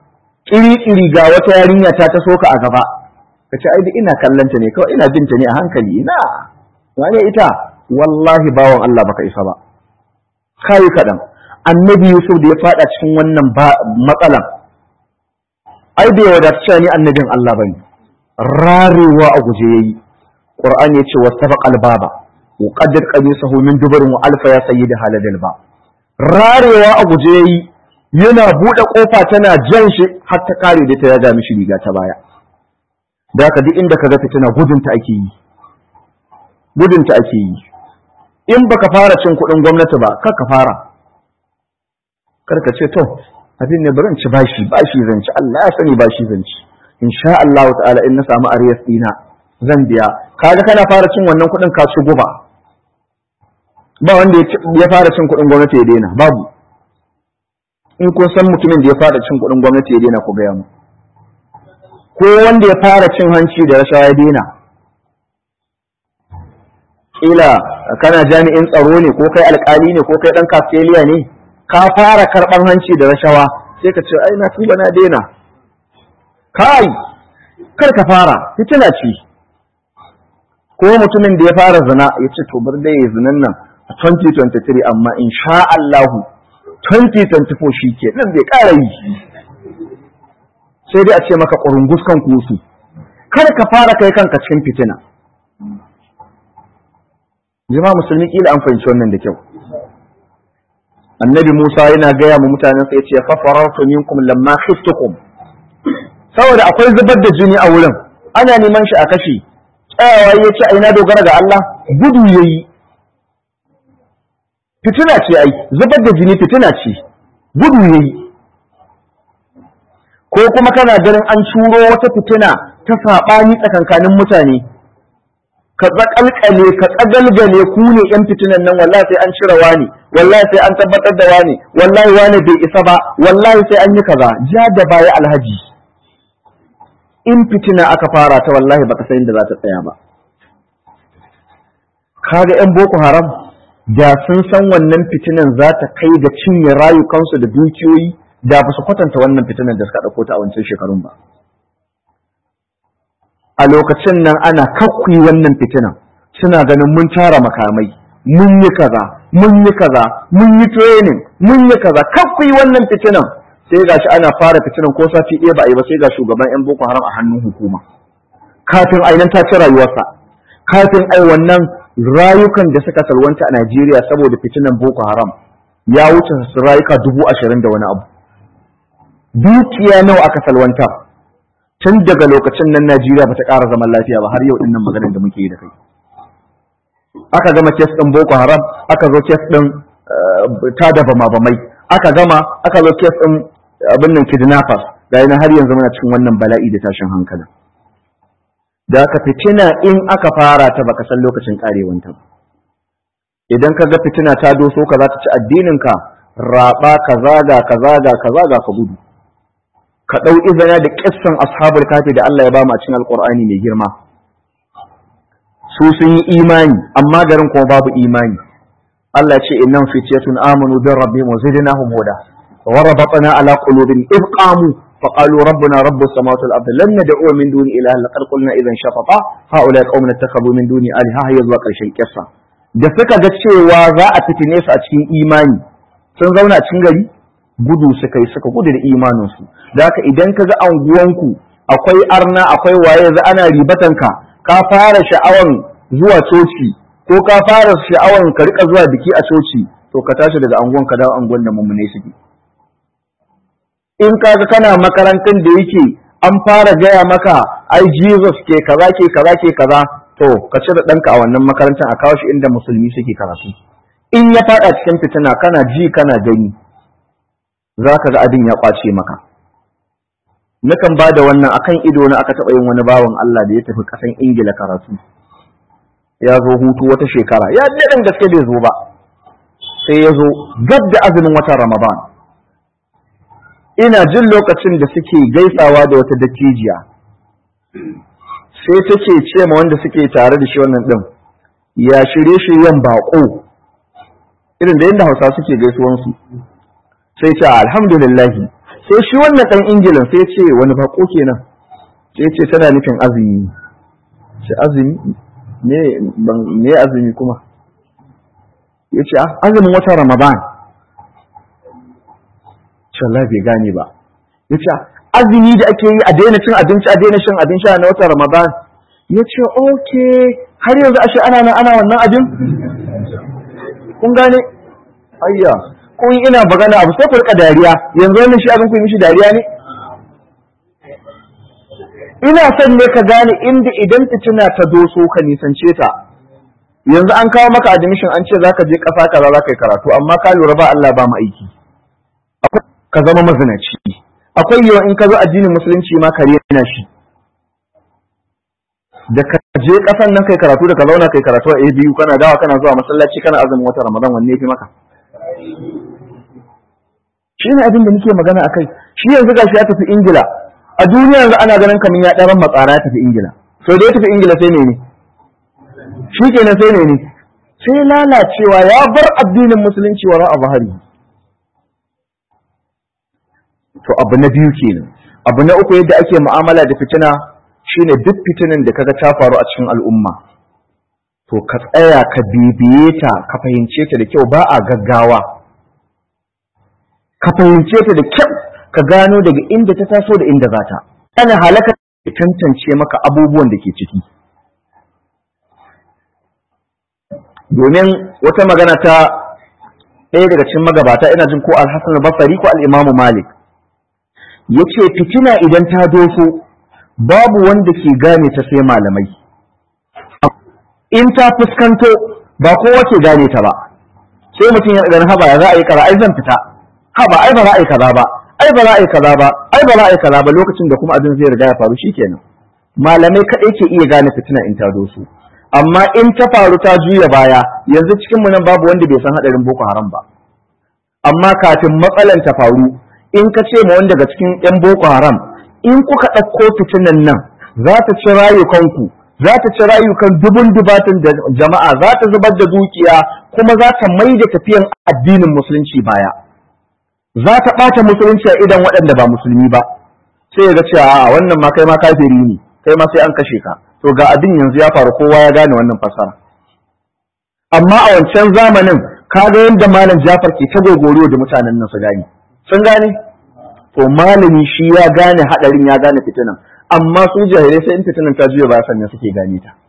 ƙiri-ƙiri ga wata yarinya ta ta soka a gaba ka ce ai ina kallanta ne kawai ina binta ne a hankali ina wane ita wallahi bawan Allah baka isa ba kai kaɗan annabi Yusuf da ya fada cikin wannan matsalan ai bai wadata ni annabin Allah bane rarewa a guje yayi Qur'ani ya ce wastabaqal baba wa qaddar qamisahu min dubarin wa alfa ya sayyida haladal ba rarewa a guje yayi yana bude kofa tana jan shi har ta kare da ta yaga mishi riga ta baya da haka duk inda kaga fitina gudunta ake yi gudunta ake yi in baka fara cin kuɗin gwamnati ba kar ka fara kar ka ce to abin ne bari in ci bashi bashi zan ci Allah ya sani bashi zan ci insha Allah ta'ala in na samu ariyas dina zan biya kaga kana fara cin wannan kuɗin ka ci guba ba wanda ya fara cin kuɗin gwamnati ya daina babu in kun san mutumin da ya fara cin kuɗin gwamnati ya daina ku gaya mu ko wanda ya fara cin hanci da rashawa ya daina kila kana jami'in tsaro ne ko kai alkali ne ko kai dan kasteliya ne ka fara karban hanci da rashawa sai ka ce ai na tuba na daina kai kar ka fara fitina ce ko mutumin da ya fara zina ya ce to bar dai ya zinan nan a 2023 amma insha Allah 2024 shi ke nan bai ƙara yi sai dai a ce maka ƙurungus kan kusu kada ka fara kai kanka cikin fitina jama'a musulmi kila an fahimci wannan da kyau annabi Musa yana gaya mu mutanen sa yace fa farartu minkum lamma khiftukum saboda akwai zubar da jini a wurin ana neman shi a kashi tsayawa yace ai na dogara ga Allah gudu yayi fitina ce ai zubar da jini fitina ce gudu yayi ko kuma kana ganin an curo wata fitina ta saɓani tsakankanin mutane ka tsakalkale ka tsagalgale ku ne yan fitinan nan wallahi sai an cire wani wallahi sai an tabbatar da wani wallahi wani bai isa ba wallahi sai an yi kaza ja da baya alhaji in fitina aka fara ta wallahi baka san inda za ta tsaya ba kaga yan boko haram da sun san wannan fitinan za ta kai ga cinye rayukansu da dukiyoyi da ba su kwatanta wannan fitinan da suka ɗauko ta a wancan shekarun ba a lokacin nan ana kakkuyi wannan fitinan suna ganin mun tara makamai mun yi kaza mun yi kaza mun yi training mun yi kaza kakkuyi wannan fitinan sai gashi ana fara fitinan ko sati ɗaya ba a yi ba sai ga shugaban yan boko haram a hannun hukuma kafin ainihin ta ci rayuwarsa kafin ai wannan rayukan da suka salwanta a Najeriya saboda fitinan boko haram ya wuce su rayuka dubu ashirin da wani abu dukiya nawa aka salwanta tun daga lokacin nan Najeriya ba ta ƙara zaman lafiya ba har yau ɗin nan maganar da muke yi da kai aka gama kes ɗin Boko Haram aka zo kes ɗin tada bama bamai aka gama aka zo kes ɗin abin nan kidnappers ga yana har yanzu muna cikin wannan bala'i da tashin hankali da aka fitina in aka fara ta baka san lokacin karewanta ba idan ka ga fitina ta doso ka za ta ci addinin ka raba ka zaga ka zaga ka zaga ka gudu ka ɗau izina da ƙissan ashabul kafi da Allah ya ba mu a cikin alƙur'ani mai girma su sun yi imani amma garin kuma babu imani Allah ya ce innam fityatun amanu bi rabbihim wa zidnahum huda wa rabatna ala qulubin id qamu fa qalu rabbuna rabbus samawati wal ardi lan nad'u min duni ilaha laqad qulna idhan shafata haula qaumun ittakhadhu min duni aliha hayya zuwa ƙarshen kissa da suka ga cewa za a fitine su a cikin imani sun zauna a cikin gari gudu suka yi suka gudu da imaninsu da haka idan ka ga anguwanku akwai arna akwai waye za ana ribatanka ka fara sha'awan zuwa coci ko ka fara sha'awan ka rika zuwa biki a coci to ka tashi daga anguwan ka dawo anguwan da mummune suke in ka ga kana makarantar da yake an fara gaya maka ai Jesus ke kaza ke kaza ke kaza to ka cire ɗanka a wannan makarantar a kawo shi inda musulmi suke karatu in ya faɗa cikin fitina kana ji kana gani za ka ga abin ya ƙwace maka. Nakan ba da wannan akan ido na aka taɓa yin wani bawan Allah da ya tafi ƙasan Ingila karatu. Ya zo hutu wata shekara, ya daɗin gaske bai zo ba. Sai ya zo gab da azumin watan Ramadan. Ina jin lokacin da suke gaisawa da wata dattijiya. Sai take ce ma wanda suke tare da shi wannan ɗin, ya shirye-shiryen baƙo. Irin da yadda Hausa suke gaisuwansu. sai ce alhamdulillahi sai shi wannan ɗan ingilan sai ce wani bako kenan sai ce tana nufin azumi ce azumi me azumi kuma ya ce azumin wata ramadan ce Allah bai gane ba ya ce azumi da ake yi a daina cin abinci a daina shan abin sha na wata ramadan ya ce ok har yanzu ashe ana nan ana wannan abin kun gane ayya kun ina bagana abu sai ku rika dariya yanzu wannan shi abin ku yi mishi dariya ne ina son ne ka gane inda idan fitina ta doso ka nisance ta yanzu an kawo maka admission an ce zaka je kasa kaza zaka yi karatu amma ka lura ba Allah ba mu aiki ka zama mazinaci akwai yawan in ka zo addinin musulunci ma ka rena shi da ka je kasan nan kai karatu da ka zauna kai karatu a biyu kana dawa kana zuwa masallaci kana azumin wata ramadan wanne yafi maka shi ne abin da nake magana akai shi yanzu gashi ya tafi ingila a duniya yanzu ana ganin kamar ya ɗaran matsara ya tafi ingila so da ya tafi ingila sai ne ne shi kenan sai ne ne sai lalacewa ya bar addinin musulunci wa ra'a bahari to abu na biyu kenan abu na uku yadda ake mu'amala da fitina shine duk fitinin da kaga ta faru a cikin al'umma to ka tsaya ka bibiye ta ka fahimce ta da kyau ba a gaggawa ka fahimce ta da kyau ka gano daga inda ta taso da inda za ta ana halaka ya tantance maka abubuwan da ke ciki domin wata magana ta ɗaya daga cikin magabata ina jin ko al-Hassan al-Basri ko al-Imam Malik yace fitina idan ta doso babu wanda ke gane ta sai malamai in ta fuskanto ba kowa ke gane ta ba sai mutum ya ɗan haba ya za a yi kaza ai zan fita haba ai ba za a yi kaza ba ai ba za a yi kaza ba ai ba za a yi kaza ba lokacin da kuma abin zai riga ya faru shikenan malamai kaɗai ke iya gane fitina in ta doso amma in ta faru ta juya baya yanzu cikin mu nan babu wanda bai san hadarin boko haram ba amma kafin matsalan ta faru in ka ce ma wanda daga cikin yan boko haram in kuka ɗauko fitinan nan za ta ci rayukanku za ta ci rayukan dubun dubatin da jama'a za ta zubar da dukiya kuma za ta mai da tafiyan addinin musulunci baya za ta ɓata musulunci a idan waɗanda ba musulmi ba sai ya ga cewa a wannan ma kai ma kafiri ne kai ma sai an kashe ka to ga abin yanzu ya faru kowa ya gane wannan fasara amma a wancan zamanin kaga yadda malam Jafar ke ta gogoro da mutanen nan su gane sun gane to malami shi ya gane hadarin ya gane fitinan amma su jahilai sai in fitinan ta juya ba sannan suke gane ta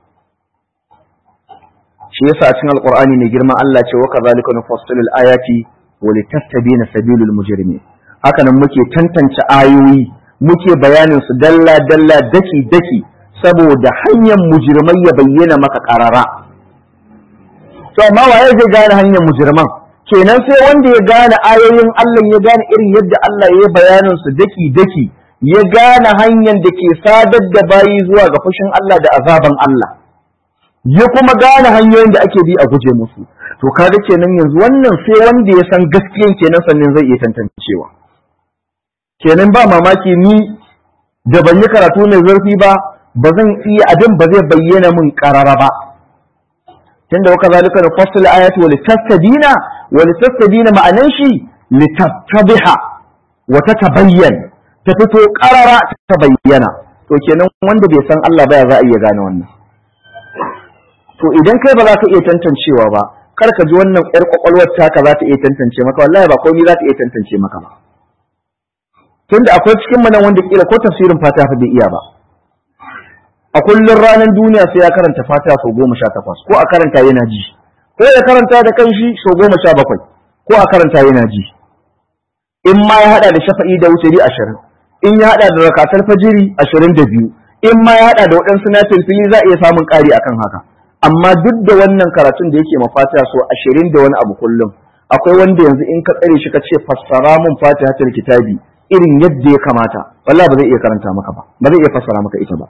shi yasa a cikin alqur'ani mai girma Allah ce wa kadhalika nufassilu ayati wa litastabina sabilul mujrimin haka nan muke tantance ayoyi muke bayanin su dalla dalla daki daki saboda hanyar mujirmai ya bayyana maka karara to amma waye zai gane hanyar mujirman kenan sai wanda ya gane ayoyin Allah ya gane irin yadda Allah ya bayanin su daki daki ya gane hanyar da ke sadar da bayi zuwa ga fushin Allah da azaban Allah ya kuma gane hanyoyin da ake bi a guje musu to kaga kenan yanzu wannan sai wanda ya san gaskiyan kenan sannan zai iya tantancewa kenan ba mamaki ni da ban yi karatu mai zurfi ba ba zan iya abin ba zai bayyana min karara ba tunda waka zalika da fasil ayati wal tastadina wal tastadina ma'anan shi litattabiha wa tatabayyan ta fito karara ta bayyana to kenan wanda bai san Allah ba ya za a iya gane wannan to idan kai ba za ka iya tantancewa ba kar ka ji wannan yar kwakwalwar taka za ta iya tantance maka wallahi ba komai za ta iya tantance maka ba tunda akwai cikin mu nan wanda kila ko tafsirin fatiha bai iya ba a kullum ranar duniya sai ya karanta fatiha sau goma sha takwas ko a karanta yana ji ko ya karanta da kanshi sau goma sha bakwai ko a karanta yana ji in ma ya hada da shafa'i da wuturi ashirin in ya hada da rakatar fajiri ashirin da biyu in ma ya hada da waɗansu na fili za a iya samun ƙari akan haka amma duk da wannan karatun da yake ma fatiha sau ashirin da wani abu kullum akwai wanda yanzu in ka tsare shi ka ce fassara mun fatiha ta kitabi irin yadda ya kamata wallahi ba zai iya karanta maka ba ba zai iya fassara maka ita ba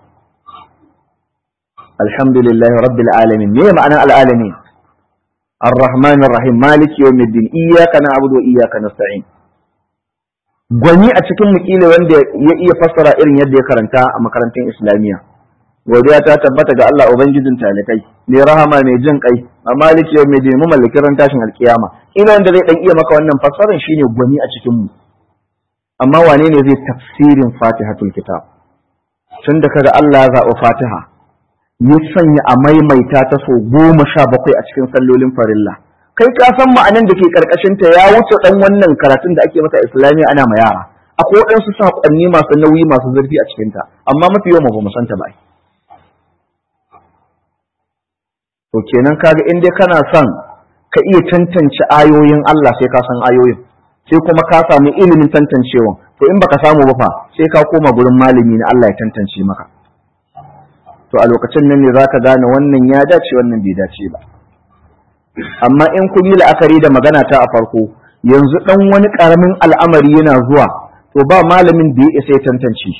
الحمد لله رب العالمين ما معنى العالمين الرحمن الرحيم مالك يوم الدين إياك نعبد وإياك نستعين gwani a cikin mukila wanda ya iya fassara irin yadda ya karanta a makarantun islamiyya godiya ta tabbata ga Allah ubangijin talikai mai rahama mai jin kai a maliki yau mai mu mallakin ran tashin alkiyama ina wanda zai dan iya maka wannan fassarar shine gwani a cikin mu amma wane ne zai tafsirin fatihatul kitab tun da kaga Allah ya zaɓi fatiha ya sanya a maimaita ta so goma sha bakwai a cikin sallolin farilla kai ka san ma'anan da ke karkashin ta ya wuce dan wannan karatun da ake mata islamiyya ana ma yara akwai waɗansu saƙonni masu nauyi masu zurfi a cikin ta amma mafi yawan ba mu san ta ba to kenan kaga in dai kana son ka iya tantance ayoyin Allah sai ka san ayoyin sai kuma ka samu ilimin tantancewa to in baka samu ba fa sai ka koma gurin malami na Allah ya tantance maka to a lokacin nan ne zaka gane wannan ya dace wannan bai dace ba amma in kun yi la'akari da magana ta a farko yanzu dan wani karamin al'amari yana zuwa to ba malamin da ya isa ya tantance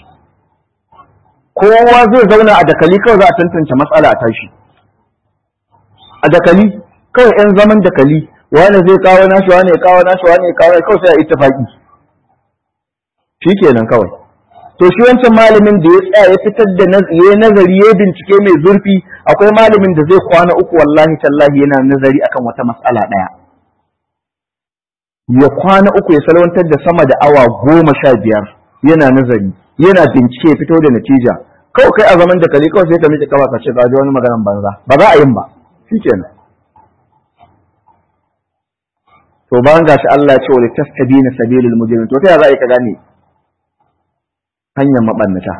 kowa zai zauna a dakali kawai za a tantance matsala a tashi a dakali kawai yan zaman dakali wani zai kawo nashi wani ya kawo nashi wani ya kawo kawai sai a ittifaqi shikenan kawai to shi wancan malamin da ya tsaya ya fitar da ya nazari ya bincike mai zurfi akwai malamin da zai kwana uku wallahi tallahi yana nazari akan wata mas'ala daya ya kwana uku ya salwantar da sama da awa goma sha biyar yana nazari yana bincike ya fito da natija kawai kai a zaman da kali kawai sai ka miƙe kafa ka ce ka ji wani maganan banza ba za a yin ba shikenan to bayan gashi Allah ya ce wa litastabina sabilul mujrimin to ta za a yi ka gane hanyar mabannata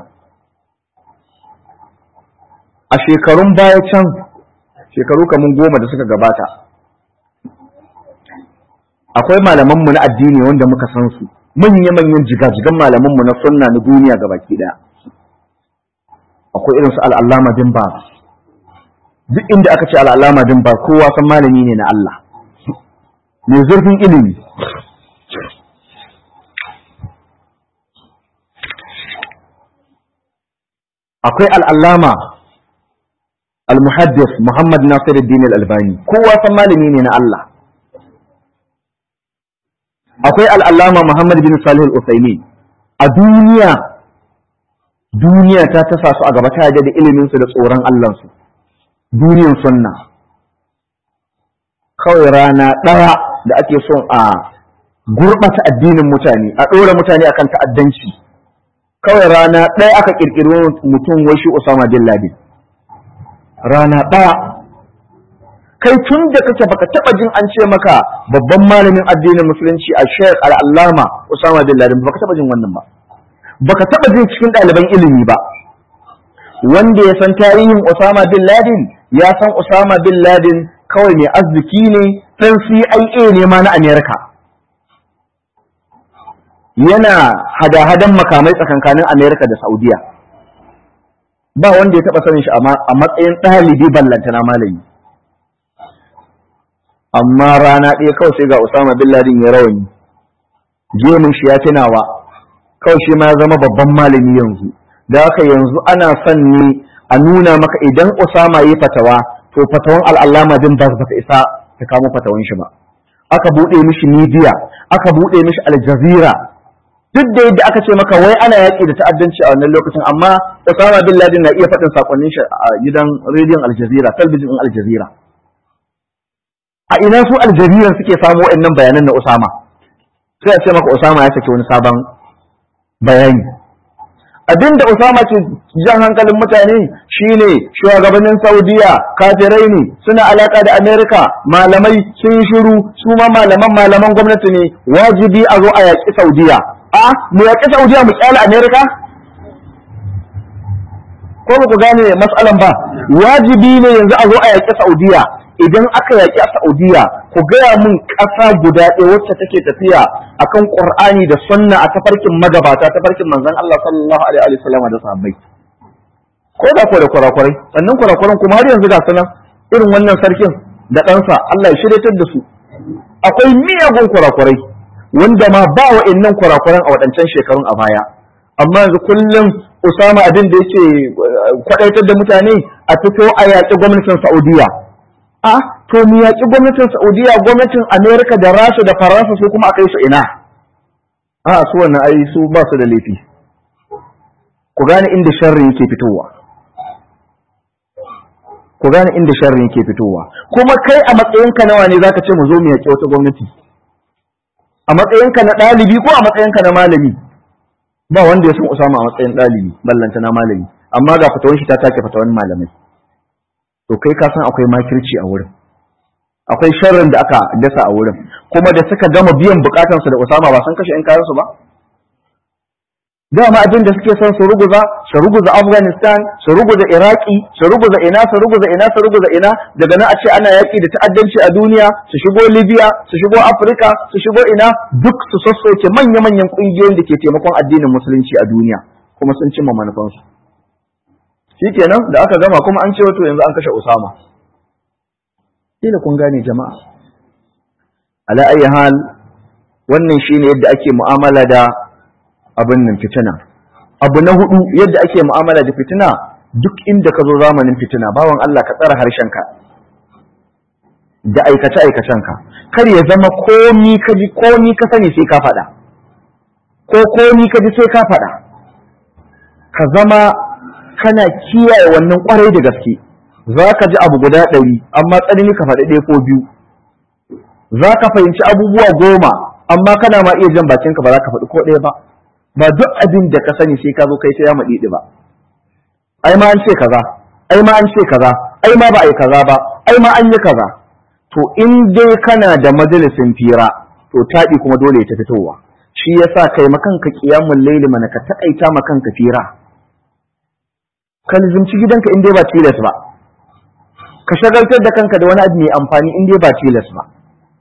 a shekarun baya can shekaru kamun goma da suka gabata akwai malamanmu na addini wanda muka san su manya-manyan jigajigan malamanmu na sunna na duniya ga baki daya akwai irin su al'allama bin ba duk inda aka ce al'allama bin ba kowa san malami ne na Allah mai zurfin ilimi akwai al'allama al-muhaddis Muhammad Nasiruddin al-Albani kowa san malami ne na Allah akwai al'allama Muhammad bin Salih al-Usaimi a duniya duniya ta tasa su a gaba ta da iliminsu da tsoron Allahnsu duniyan sunna kawai rana ɗaya da ake son a gurɓata addinin mutane a ɗora mutane akan ta'addanci kawai rana ɗaya aka ƙirƙiri mutum wai shi Usama bin Laden rana ɗaya kai tun da kake baka taɓa jin an ce maka babban malamin addinin musulunci a Sheikh Al-Allama Usama bin Laden baka taɓa jin wannan ba baka taɓa jin cikin ɗaliban ilimi ba wanda ya san tarihin Usama bin Laden ya san Usama bin Laden kawai mai arziki ne ɗan CIA ne ma na Amerika yana hada-hadan makamai tsakankanin Amerika da Saudiya ba wanda ya taɓa sanin shi a matsayin ɗalibi ballantana malami amma rana ɗaya kawai sai ga Usama bin Laden ya rawani gemun shi ya tunawa kawai shi ma ya zama babban malami yanzu da haka yanzu ana son ne a nuna maka idan Usama yi fatawa to fatawan al'allama din ba ta isa ta kamo fatawan shi ba aka buɗe mishi media aka buɗe mishi aljazira duk da yadda aka ce maka wai ana yaƙi da ta'addanci a wannan lokacin amma Osama bin Laden na iya faɗin sakonnin shi a gidan rediyon aljazira talbijin aljazira a ina su aljazira suke samu waɗannan bayanan na Osama sai a ce maka Osama ya saki wani sabon bayani abin da Usama ke jan hankalin mutane shine shugabannin Saudiya kafirai ne suna alaka da Amerika malamai sun shiru su ma malaman malaman gwamnati ne wajibi a zo a yaƙi Saudiya a mu yaƙi Saudiya mu kyale Amerika ko ba ku gane matsalan ba wajibi ne yanzu a zo a yaƙi Saudiya idan aka yaƙi a Saudiya ku gaya mun ƙasa guda ɗaya wacce take tafiya akan Qur'ani da sunna a tafarkin magabata tafarkin manzon Allah sallallahu alaihi wa sallam da sahabbai ko da ko da kurakurai sannan kurakuran kuma har yanzu ga sunan irin wannan sarkin da ɗansa Allah ya shiryatar da su akwai miyagun kurakurai wanda ma ba wa'annan kurakuran a waɗancan shekarun a baya amma yanzu kullum Usama abin da yake kwadaitar da mutane a fito a yaƙi gwamnatin Saudiya a to mu yaƙi gwamnatin Saudiya gwamnatin Amerika da Rasha da Faransa su kuma a kai su ina a su wannan ai su ba su da laifi ku gane inda sharri yake fitowa ku gane inda sharri yake fitowa kuma kai a matsayinka nawa ne zaka ce mu zo mu yaƙi wata gwamnati a matsayinka na ɗalibi ko a matsayinka na malami ba wanda ya san Usama a matsayin ɗalibi ballanta na malami amma ga fatawan shi ta take fatawan malamai to kai ka san akwai makirci a wurin akwai sharrin da aka dasa a wurin kuma da suka gama biyan bukatansu da Usama ba san kashe ƴan kayansu ba dama abin da suke son su ruguza su ruguza Afghanistan su ruguza Iraki su ruguza ina su ruguza ina su ruguza ina daga nan a ce ana yaki da ta'addanci a duniya su shigo Libya su shigo Afirka su shigo ina duk su sassoke manya-manyan kungiyoyin da ke taimakon addinin musulunci a duniya kuma sun cimma manufansu shikenan da aka gama kuma an ce wato yanzu an kashe Usama kila kun gane jama'a ala ayi hal wannan shine yadda ake mu'amala da abin nan fitina abu na hudu yadda ake mu'amala da fitina duk inda ka zo zamanin fitina bawan Allah ka tsara harshenka da aikace aikacenka kar ya zama komi ka ji komi ka sani sai ka faɗa ko komi ka ji sai ka faɗa ka zama kana kiyaye wannan kwarai da gaske za ka ji abu guda ɗari amma tsanani ka faɗi ɗaya ko biyu za ka fahimci abubuwa goma amma kana ma iya jan bakinka ba za ka faɗi ko ɗaya ba ba duk abin da ka sani sai ka zo kai ta yama ɗiɗi ba ai ma an ce kaza ai ma an ce kaza ai ma ba a yi kaza ba ai ma an yi kaza to in dai kana da majalisin fira to taɗi kuma dole ya ta fitowa shi yasa kai makanka kiyamun laili mana ka taƙaita makanka fira ka lizimci gidanka in dai ba tilas ba ka shagaltar da kanka da wani abu mai amfani in dai ba tilas ba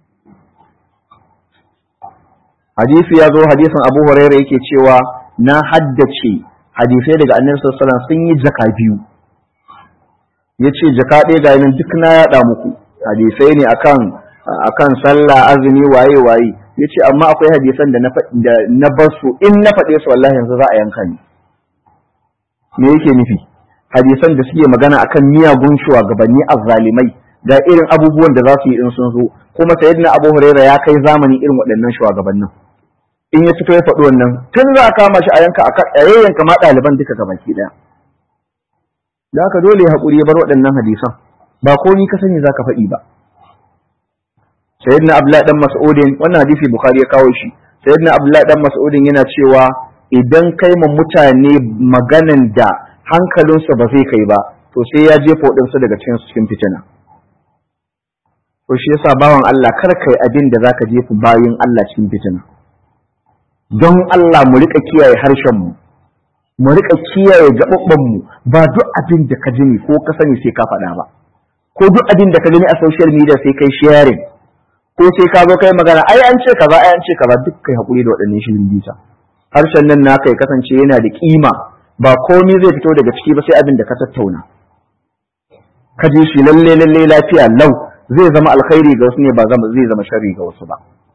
hadisi ya zo hadisin abu huraira yake cewa na haddace hadisai daga annabi sallallahu alaihi sun yi jaka biyu yace jaka ɗaya ga nan duk na yaɗa muku hadisai ne akan akan sallah azumi waye waye yace amma akwai hadisan da na da na bar su in na faɗe su wallahi yanzu za a yanka ni me yake nufi hadisan da suke magana akan miyagun shugabanni azzalimai da irin abubuwan da za su yi in sun zo kuma sayyidina abu huraira ya kai zamani irin waɗannan shugabannin in ya fito ya faɗi wannan tun za a kama shi a yanka a yayyanka ma ɗaliban duka ga baki ɗaya da haka dole ya haƙuri ya bar waɗannan hadisan ba ko ni ka sani za ka faɗi ba sayyidina abdullahi dan mas'udin wannan hadisi bukhari ya kawo shi sayyidina abdullahi dan mas'udin yana cewa idan kai ma mutane maganan da hankalinsu ba zai kai ba to sai ya jefa waɗansu daga cikin cikin fitina to shi yasa bawan Allah kar kai abin da zaka jefa bayin Allah cikin fitina don Allah mu rika kiyaye harshen mu mu rika kiyaye gababban mu ba duk abin da ka jini ko ka sani sai ka faɗa ba ko duk abin da ka gani a social media sai kai sharing ko sai ka zo kai magana ai an ce kaza ai an ce kaza duk kai hakuri da waɗannan shirin bisa harshen nan naka ya kasance yana da kima ba komai zai fito daga ciki ba sai abin da ka tattauna ka ji shi lalle lalle lafiya lau zai zama alkhairi ga wasu ne ba zai zama sharri ga wasu ba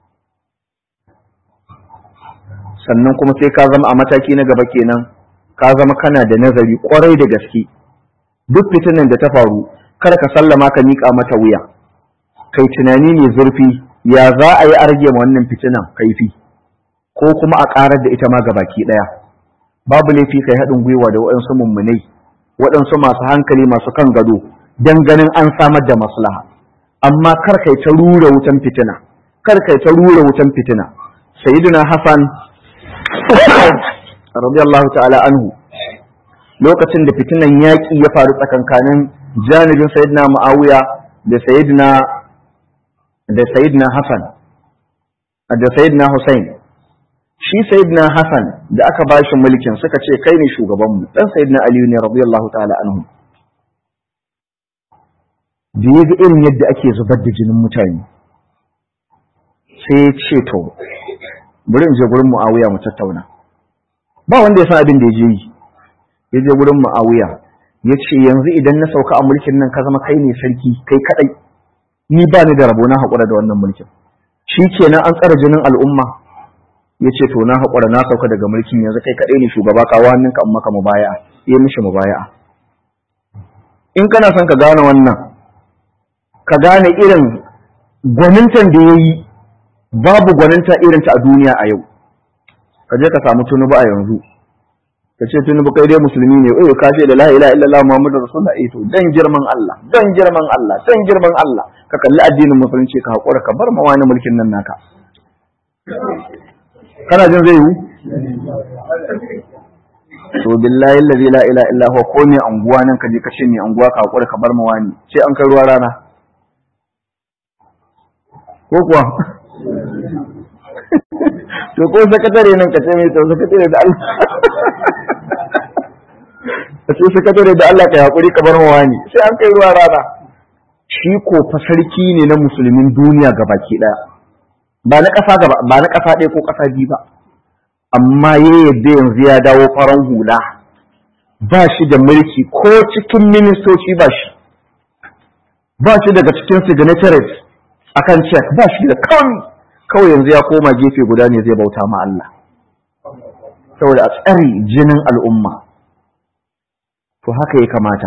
sannan kuma sai ka zama a mataki na gaba kenan ka zama kana da nazari kwarai da gaske duk fitinan da ta faru kar ka sallama ka miƙa mata wuya kai tunani ne zurfi ya za a yi arge ma wannan fitinan kaifi ko kuma a ƙarar da ita ma gabaki ɗaya babu laifi kai haɗin gwiwa da waɗansu mummunai waɗansu masu hankali masu kan gado don ganin an samar da maslaha amma kar kai ta rura wutan fitina kar kai ta rura wutan fitina sayyidina hasan radiyallahu ta'ala anhu lokacin da fitinan yaƙi ya faru tsakankanin janibin sayyidina muawiya da sayyidina da sayyidina hasan da sayyidina husain shi sayyidina hasan da aka ba shi mulkin suka ce kai ne shugabanmu dan sayyidina aliyu ne radiyallahu ta'ala anhu da ya ga irin yadda ake zubar da jinin mutane sai ya ce to bari in je gurin muawiya mu tattauna ba wanda ya san abin da ya je yi ya je gurin muawiya ya ce yanzu idan na sauka a mulkin nan ka zama kai ne sarki kai kadai ni ba ni da rabo na haƙura da wannan mulkin shi kenan an tsara jinin al'umma ya ce to na haƙura na sauka daga mulkin yanzu kai kaɗai ne shugaba kawo hannunka in maka mubaya'a ya mishi mubaya'a in kana son ka gane wannan ka gane irin gwanintan da ya yi babu gwaninta irinta a duniya a yau ka je ka samu tunubu a yanzu ka ce tunubu kai dai musulmi ne eh ka ce da la ilaha illallah muhammadu rasulullah eh to dan girman Allah dan girman Allah dan girman Allah ka kalli addinin musulunci ka haƙura ka bar ma wani mulkin nan naka kana jin zai yi to billahi allazi la ilaha illa huwa ko ne anguwa nan ka je ka ce ne anguwa ka hakura ka bar mu wani sai an kai ruwa rana ko kuwa to ko sakatare nan ka ce mai to sakatare da Allah ka ce sakatare da Allah ka hakuri ka bar mu wani sai an kai ruwa rana shi ko fa sarki ne na musulmin duniya gabaki daya ba na ƙasa gaba ba na ƙasa ɗaya ko ƙasa biyu ba amma ya yadda yanzu ya dawo faran hula ba shi da mulki ko cikin ministoci ba shi ba shi daga cikin signatories akan check ba shi da kawai kawai yanzu ya koma gefe guda ne zai bauta ma Allah saboda a tsari jinin al'umma to haka ya kamata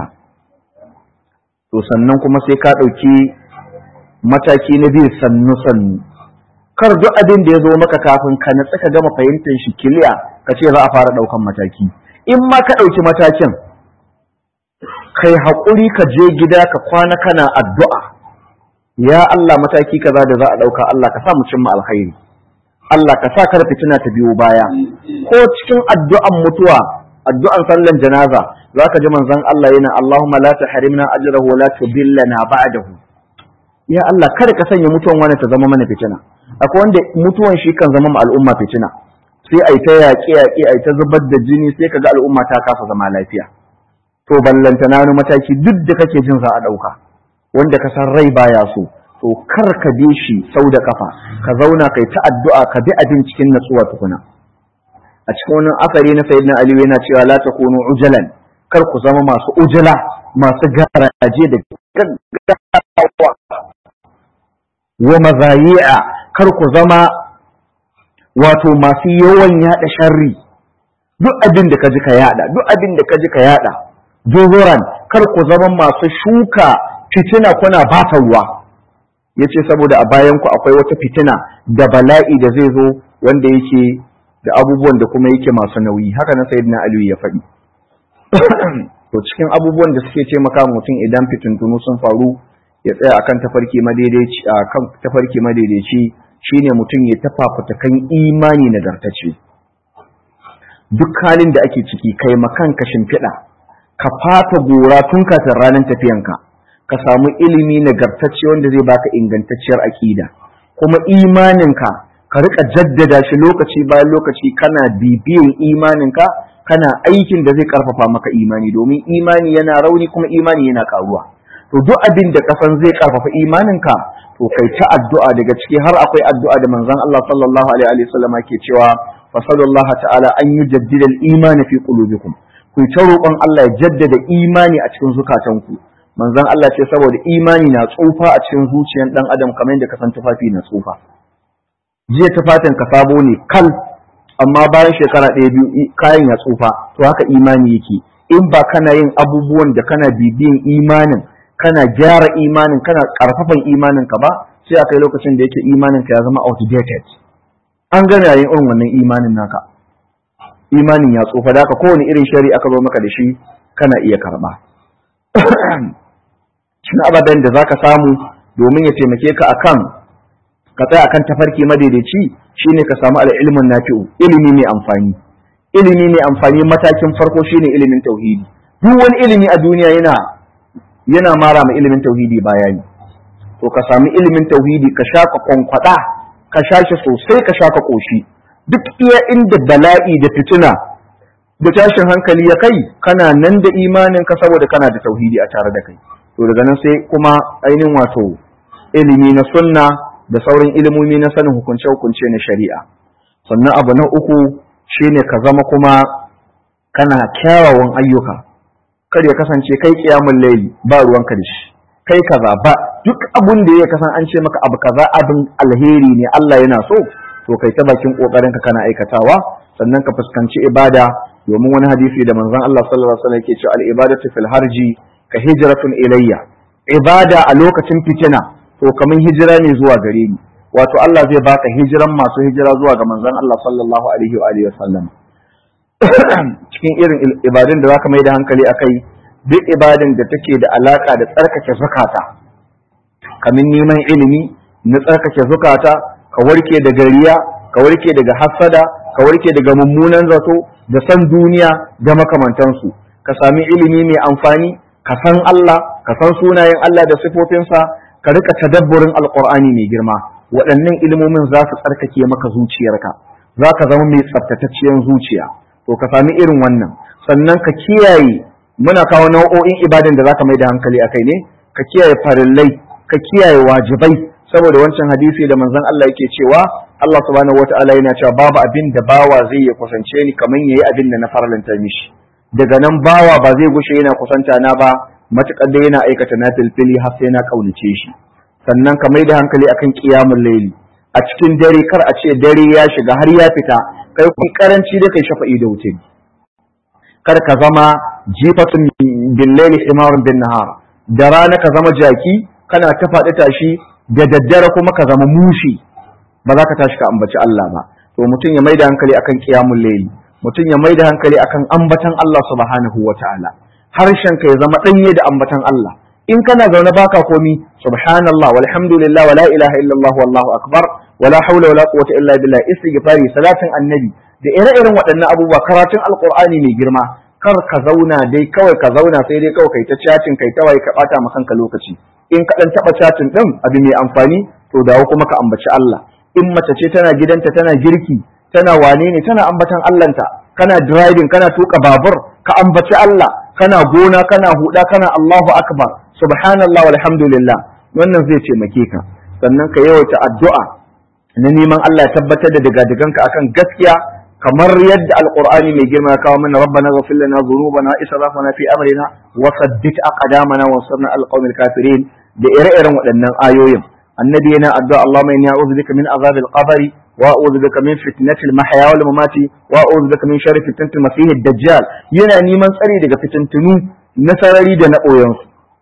to sannan kuma sai ka ɗauki mataki na biyu sannu sannu kar duk abin da ya zo maka kafin ka natsa ka gama fahimtar shi kiliya ka ce za a fara ɗaukan mataki in ma ka ɗauki matakin kai haƙuri ka je gida ka kwana kana addu'a ya Allah mataki kaza da za a ɗauka Allah ka sa mu cimma alkhairi Allah ka sa kar fitina ta biyo baya ko cikin addu'an mutuwa addu'an sallan janaza zaka ji manzon Allah yana Allahumma la tahrimna ajrahu wa la tudillana ba'dahu ya Allah kada ka sanya mutuwan wani ta zama mana fitina akwai wanda mutuwan shi kan zama ma al'umma fitina sai ai ta yaƙe yaƙe ai ta zubar da jini sai kaga al'umma ta kasa zama lafiya to ballanta na mataki duk da kake jin za a ɗauka wanda ka san rai baya so to kar ka bi shi sau da kafa ka zauna kai ta addu'a ka bi abin cikin natsuwa tukuna a cikin wani asari na sayyidina ali yana cewa la takunu ujalan kar ku zama masu ujala masu garaje da gaggawa wa mazayi'a kar ku zama wato masu yawan yada sharri duk abin da kaji ka yada duk abin da kaji ka yada juzuran kar ku zama masu shuka fitina kuna bata ruwa yace saboda a bayan ku akwai wata fitina da bala'i da zai zo wanda yake da abubuwan da kuma yake masu nauyi haka na sayyidina aliyu ya faɗi to cikin abubuwan da suke taimaka mutum idan fitintunu sun faru ya tsaya akan tafarki madaidaici akan tafarki madaidaici shine mutum ya tafafuta kan imani nagartacce duk halin da ake ciki kai makan ka shimfiɗa ka fata gora tun kafin ranar tafiyanka ka samu ilimi nagartacce wanda zai baka ingantacciyar aƙida kuma imaninka ka rika jaddada shi lokaci bayan lokaci kana bibiyan imaninka kana aikin da zai karfafa maka imani domin imani yana rauni kuma imani yana karuwa to duk abin da kasan zai karfafa imaninka to kai ta addu'a daga ciki har akwai addu'a da manzon Allah sallallahu alaihi wa sallam ke cewa fa sallallahu ta'ala an yujaddida al-iman fi qulubikum ku ta roƙon Allah ya jaddada imani a cikin zukatanku manzon Allah ce saboda imani na tsufa a cikin zuciyar dan adam kamar yadda kasan tufafi na tsufa jiya tufafin ka sabo ne kal amma bayan shekara ɗaya biyu kayan ya tsufa to haka imani yake in ba kana yin abubuwan da kana bibiyan imanin kana gyara imanin kana karfafan imanin ka ba sai akai lokacin da yake imanin ka ya zama outdated an gana yayin irin wannan imanin naka imanin ya tsufa da haka kowane irin shari aka zo maka da shi kana iya karba shin ababen da zaka samu domin ya taimake ka akan ka tsaya akan tafarki madaidaici shine ka samu al'ilmin nafi'u ilimi mai amfani ilimi mai amfani matakin farko shine ilimin tauhidi duk wani ilimi a duniya yana yana mara ma ilimin tauhidi bayani to ka sami ilimin tauhidi ka sha ka kwankwada ka sha shi sosai ka sha ka koshi duk iya inda bala'i da fitina da tashin hankali ya kai kana nan da imanin ka saboda kana da tauhidi a tare da kai to daga nan sai kuma ainihin wato ilimi na sunna da sauran ilimomi na sanin hukunce-hukunce na shari'a sannan abu na uku shine ka zama kuma kana kyawawan ayyuka kar ya kasance kai kiyamun laili ba ruwanka da shi kai kaza ba duk abun da ya kasan an ce maka abu kaza abin alheri ne Allah yana so to kai ta bakin kokarin ka kana aikatawa sannan ka fuskanci ibada domin wani hadisi da manzon Allah sallallahu alaihi wasallam yake cewa al-ibadatu fil harji ka hijratun ilayya ibada a lokacin fitina to kamar hijira ne zuwa gare ni wato Allah zai baka hijiran masu hijira zuwa ga manzon Allah sallallahu alaihi wa alihi wasallam cikin irin ibadun da zaka mai da hankali akai duk ibadin da take da alaka da tsarkake zakata kamar neman ilimi na tsarkake zukata ka warke da gariya ka warke daga hassada ka warke daga mummunan zato da san duniya da makamantansu ka sami ilimi mai amfani ka san Allah ka san sunayen Allah da sifofinsa ka rika tadabburin alqur'ani mai girma waɗannan ilimomin za su tsarkake maka zuciyarka za ka zama mai tsaftatacciyar zuciya to ka sami irin wannan sannan ka kiyaye muna kawo nau'o'in ibadan da za ka mai da hankali a kai ne ka kiyaye farillai ka kiyaye wajibai saboda wancan hadisi da manzon Allah yake cewa Allah subhanahu wataala yana cewa babu abin da bawa zai ya kusance ni kamar yayi abin da na farlanta mishi daga nan bawa ba zai gushe yana kusanta na ba matukar da yana aikata na filfili har sai na kaunace shi sannan ka mai da hankali akan qiyamul layli a cikin dare kar a ce dare ya shiga har ya fita kai kun karanci da kai shafa'i da wuce kar ka zama jifatun bin layli himarun bin nahar da rana ka zama jaki kana ta faɗi tashi da daddare kuma ka zama mushi ba za ka tashi ka ambaci Allah ba to mutum ya maida hankali akan qiyamul layli mutum ya maida hankali akan ambatan Allah subhanahu wataala harshen ka ya zama danye da ambatan Allah in kana zaune baka komi subhanallah walhamdulillah wala ilaha illallah wallahu akbar wala hawla wala quwwata illa billah istighfari salatin annabi da ire-iren waɗannan abubuwa karatun alqur'ani mai girma kar ka zauna dai kawai ka zauna sai dai kawai kai ta chatting kai ta waye ka bata ma kanka lokaci in ka dan taba chatting din abu mai amfani to dawo kuma ka ambaci Allah in mace ce tana gidanta tana girki tana wane ne tana ambatan Allahnta kana driving kana tuka babur ka ambaci Allah kana gona kana huda kana Allahu akbar subhanallah walhamdulillah wannan zai taimake ka sannan ka yawaita addu'a na neman Allah ya tabbatar da digadiganka akan gaskiya kamar yadda alqur'ani mai girma ya kawo mana rabbana ghfir lana dhunubana israfana fi amrina wa saddit aqdamana wa ansurna alqawmil kafirin da ire-iren waɗannan ayoyin annabi yana addu'a Allahumma inni a'udhu bika min azabil qabri wa a'udhu bika min fitnatil mahya wal mamati wa a'udhu bika min sharri fitnatil masih dajjal yana neman tsari daga fitintunu na sarari da na ɓoyansu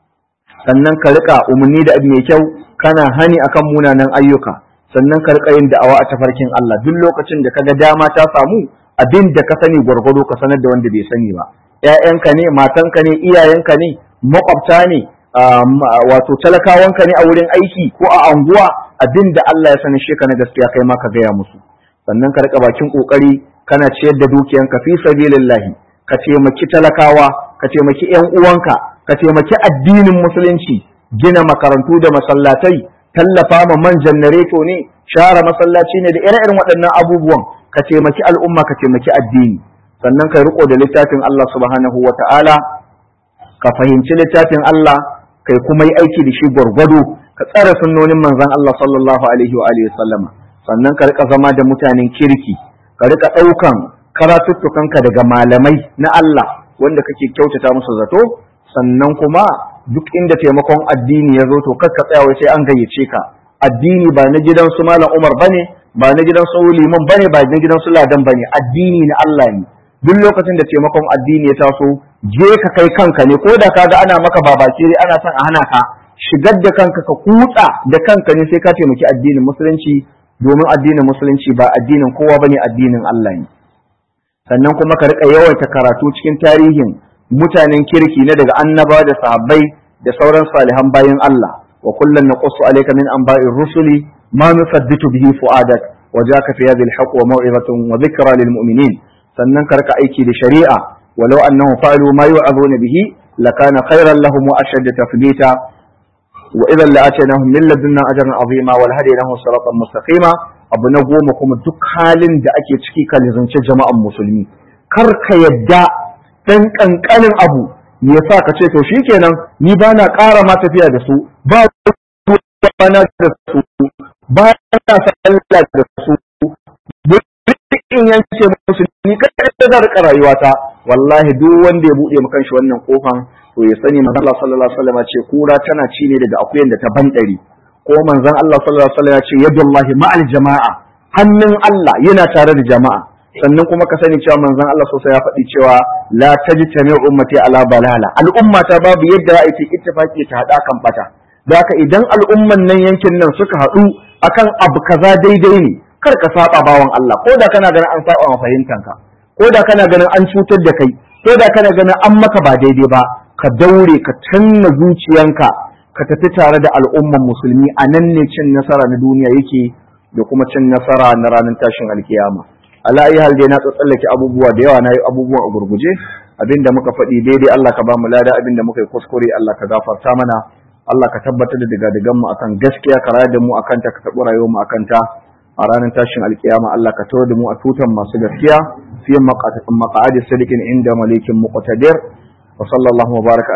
sannan ka rika umarni da abu mai kyau kana hani akan munanan ayyuka sannan ka rika yin da'awa a tafarkin Allah duk lokacin da kaga dama ta samu abin da ka sani gwargwado ka sanar da wanda bai sani ba ƴaƴanka ne matanka ne iyayenka ne makwabta ne wato talakawanka ne a wurin aiki ko a anguwa abin da Allah ya sani sheka na gaskiya kai ma ka gaya musu sannan ka rika bakin kokari kana ciyar da dukiyanka fi sabilillahi ka taimaki talakawa ka taimaki ƴan uwanka ka taimaki addinin musulunci gina makarantu da masallatai tallafa ma man janareto ne share masallaci ne da ire-iren waɗannan abubuwan ka taimaki al'umma ka taimaki addini sannan ka riko da littafin Allah subhanahu wa ta'ala ka fahimci littafin Allah kai kuma yi aiki da shi gwargwado ka tsara sunnonin manzon Allah sallallahu alaihi wa alihi sallama sannan ka rika zama da mutanen kirki ka rika ɗaukan karatuttukanka daga malamai na Allah wanda kake kyautata musu zato sannan kuma duk inda taimakon addini ya zo to kar ka tsaya wai sai an gayyace ka addini ba na gidan su malam Umar bane ba na gidan su liman bane ba na gidan su ladan bane addini na Allah ne duk lokacin da taimakon addini ya taso je ka kai kanka ne ko da kaga ana maka babakire ana son a hana ka shigar da kanka ka kutsa da kanka ne sai ka taimaki addinin musulunci domin addinin musulunci ba addinin kowa bane addinin Allah ne sannan kuma ka rika yawaita karatu cikin tarihin mutanen kirki na daga annaba da sahabbai da sauran salihan bayan Allah wa kullun naqussu alayka min anba'ir rusuli ma nusabbitu bihi fu'adak wa jaka fi hadhihi al-haqq wa maw'izatun wa dhikra lil mu'minin sannan ka rika aiki da shari'a walau annahum fa'alu ma yu'aduna bihi lakana khayran lahum wa ashadda tafdita wa idan la'atainahum min ladunna ajran azima wal hadainahum siratan mustaqima abu na goma kuma duk halin da ake ciki ka lizance jama'an musulmi kar ka yadda dan kankanin abu ya sa ka ce to shikenan ni ba na ƙara ma tafiya da su ba na da su ba na sallah da su in yanke musu ni kada da zan rika rayuwata wallahi duk wanda ya bude maka shi wannan kofan to ya sani manzon Allah sallallahu alaihi wasallam ce kura tana ci ne daga akuyan da ta bandare ko manzon Allah sallallahu alaihi wasallam ya ce yadullahi ma'al jama'a hannun Allah yana tare da jama'a sannan kuma ka sani cewa manzon Allah sosai ya faɗi cewa la tajtami ummati ala balala al'umma ta babu yadda za a yi ittifaki ta hada kan bata da haka idan al'umman nan yankin nan suka haɗu akan abu kaza daidai ne kar ka saba bawan Allah ko da kana ganin an saba ma fahimtanka ko da kana ganin an cutar da kai ko da kana ganin an maka ba daidai ba ka daure ka canna zuciyanka ka tafi tare da al'umman musulmi a nan ne cin nasara na duniya yake da kuma cin nasara na ranar tashin alkiyama ala ayi hal dai na tsallake abubuwa da yawa na yi abubuwa a gurguje abinda muka faɗi daidai Allah ka ba mu lada abinda muka yi kuskure Allah ka gafarta mana Allah ka tabbatar da digadigan mu akan gaskiya ka rayar da mu akan ta ka taɓi rayuwar mu akan ta a ranar tashin alkiyama Allah ka tawar da mu a tutan masu gaskiya fi maqa'adi sadiqin inda malikin muqtadir wa sallallahu wa baraka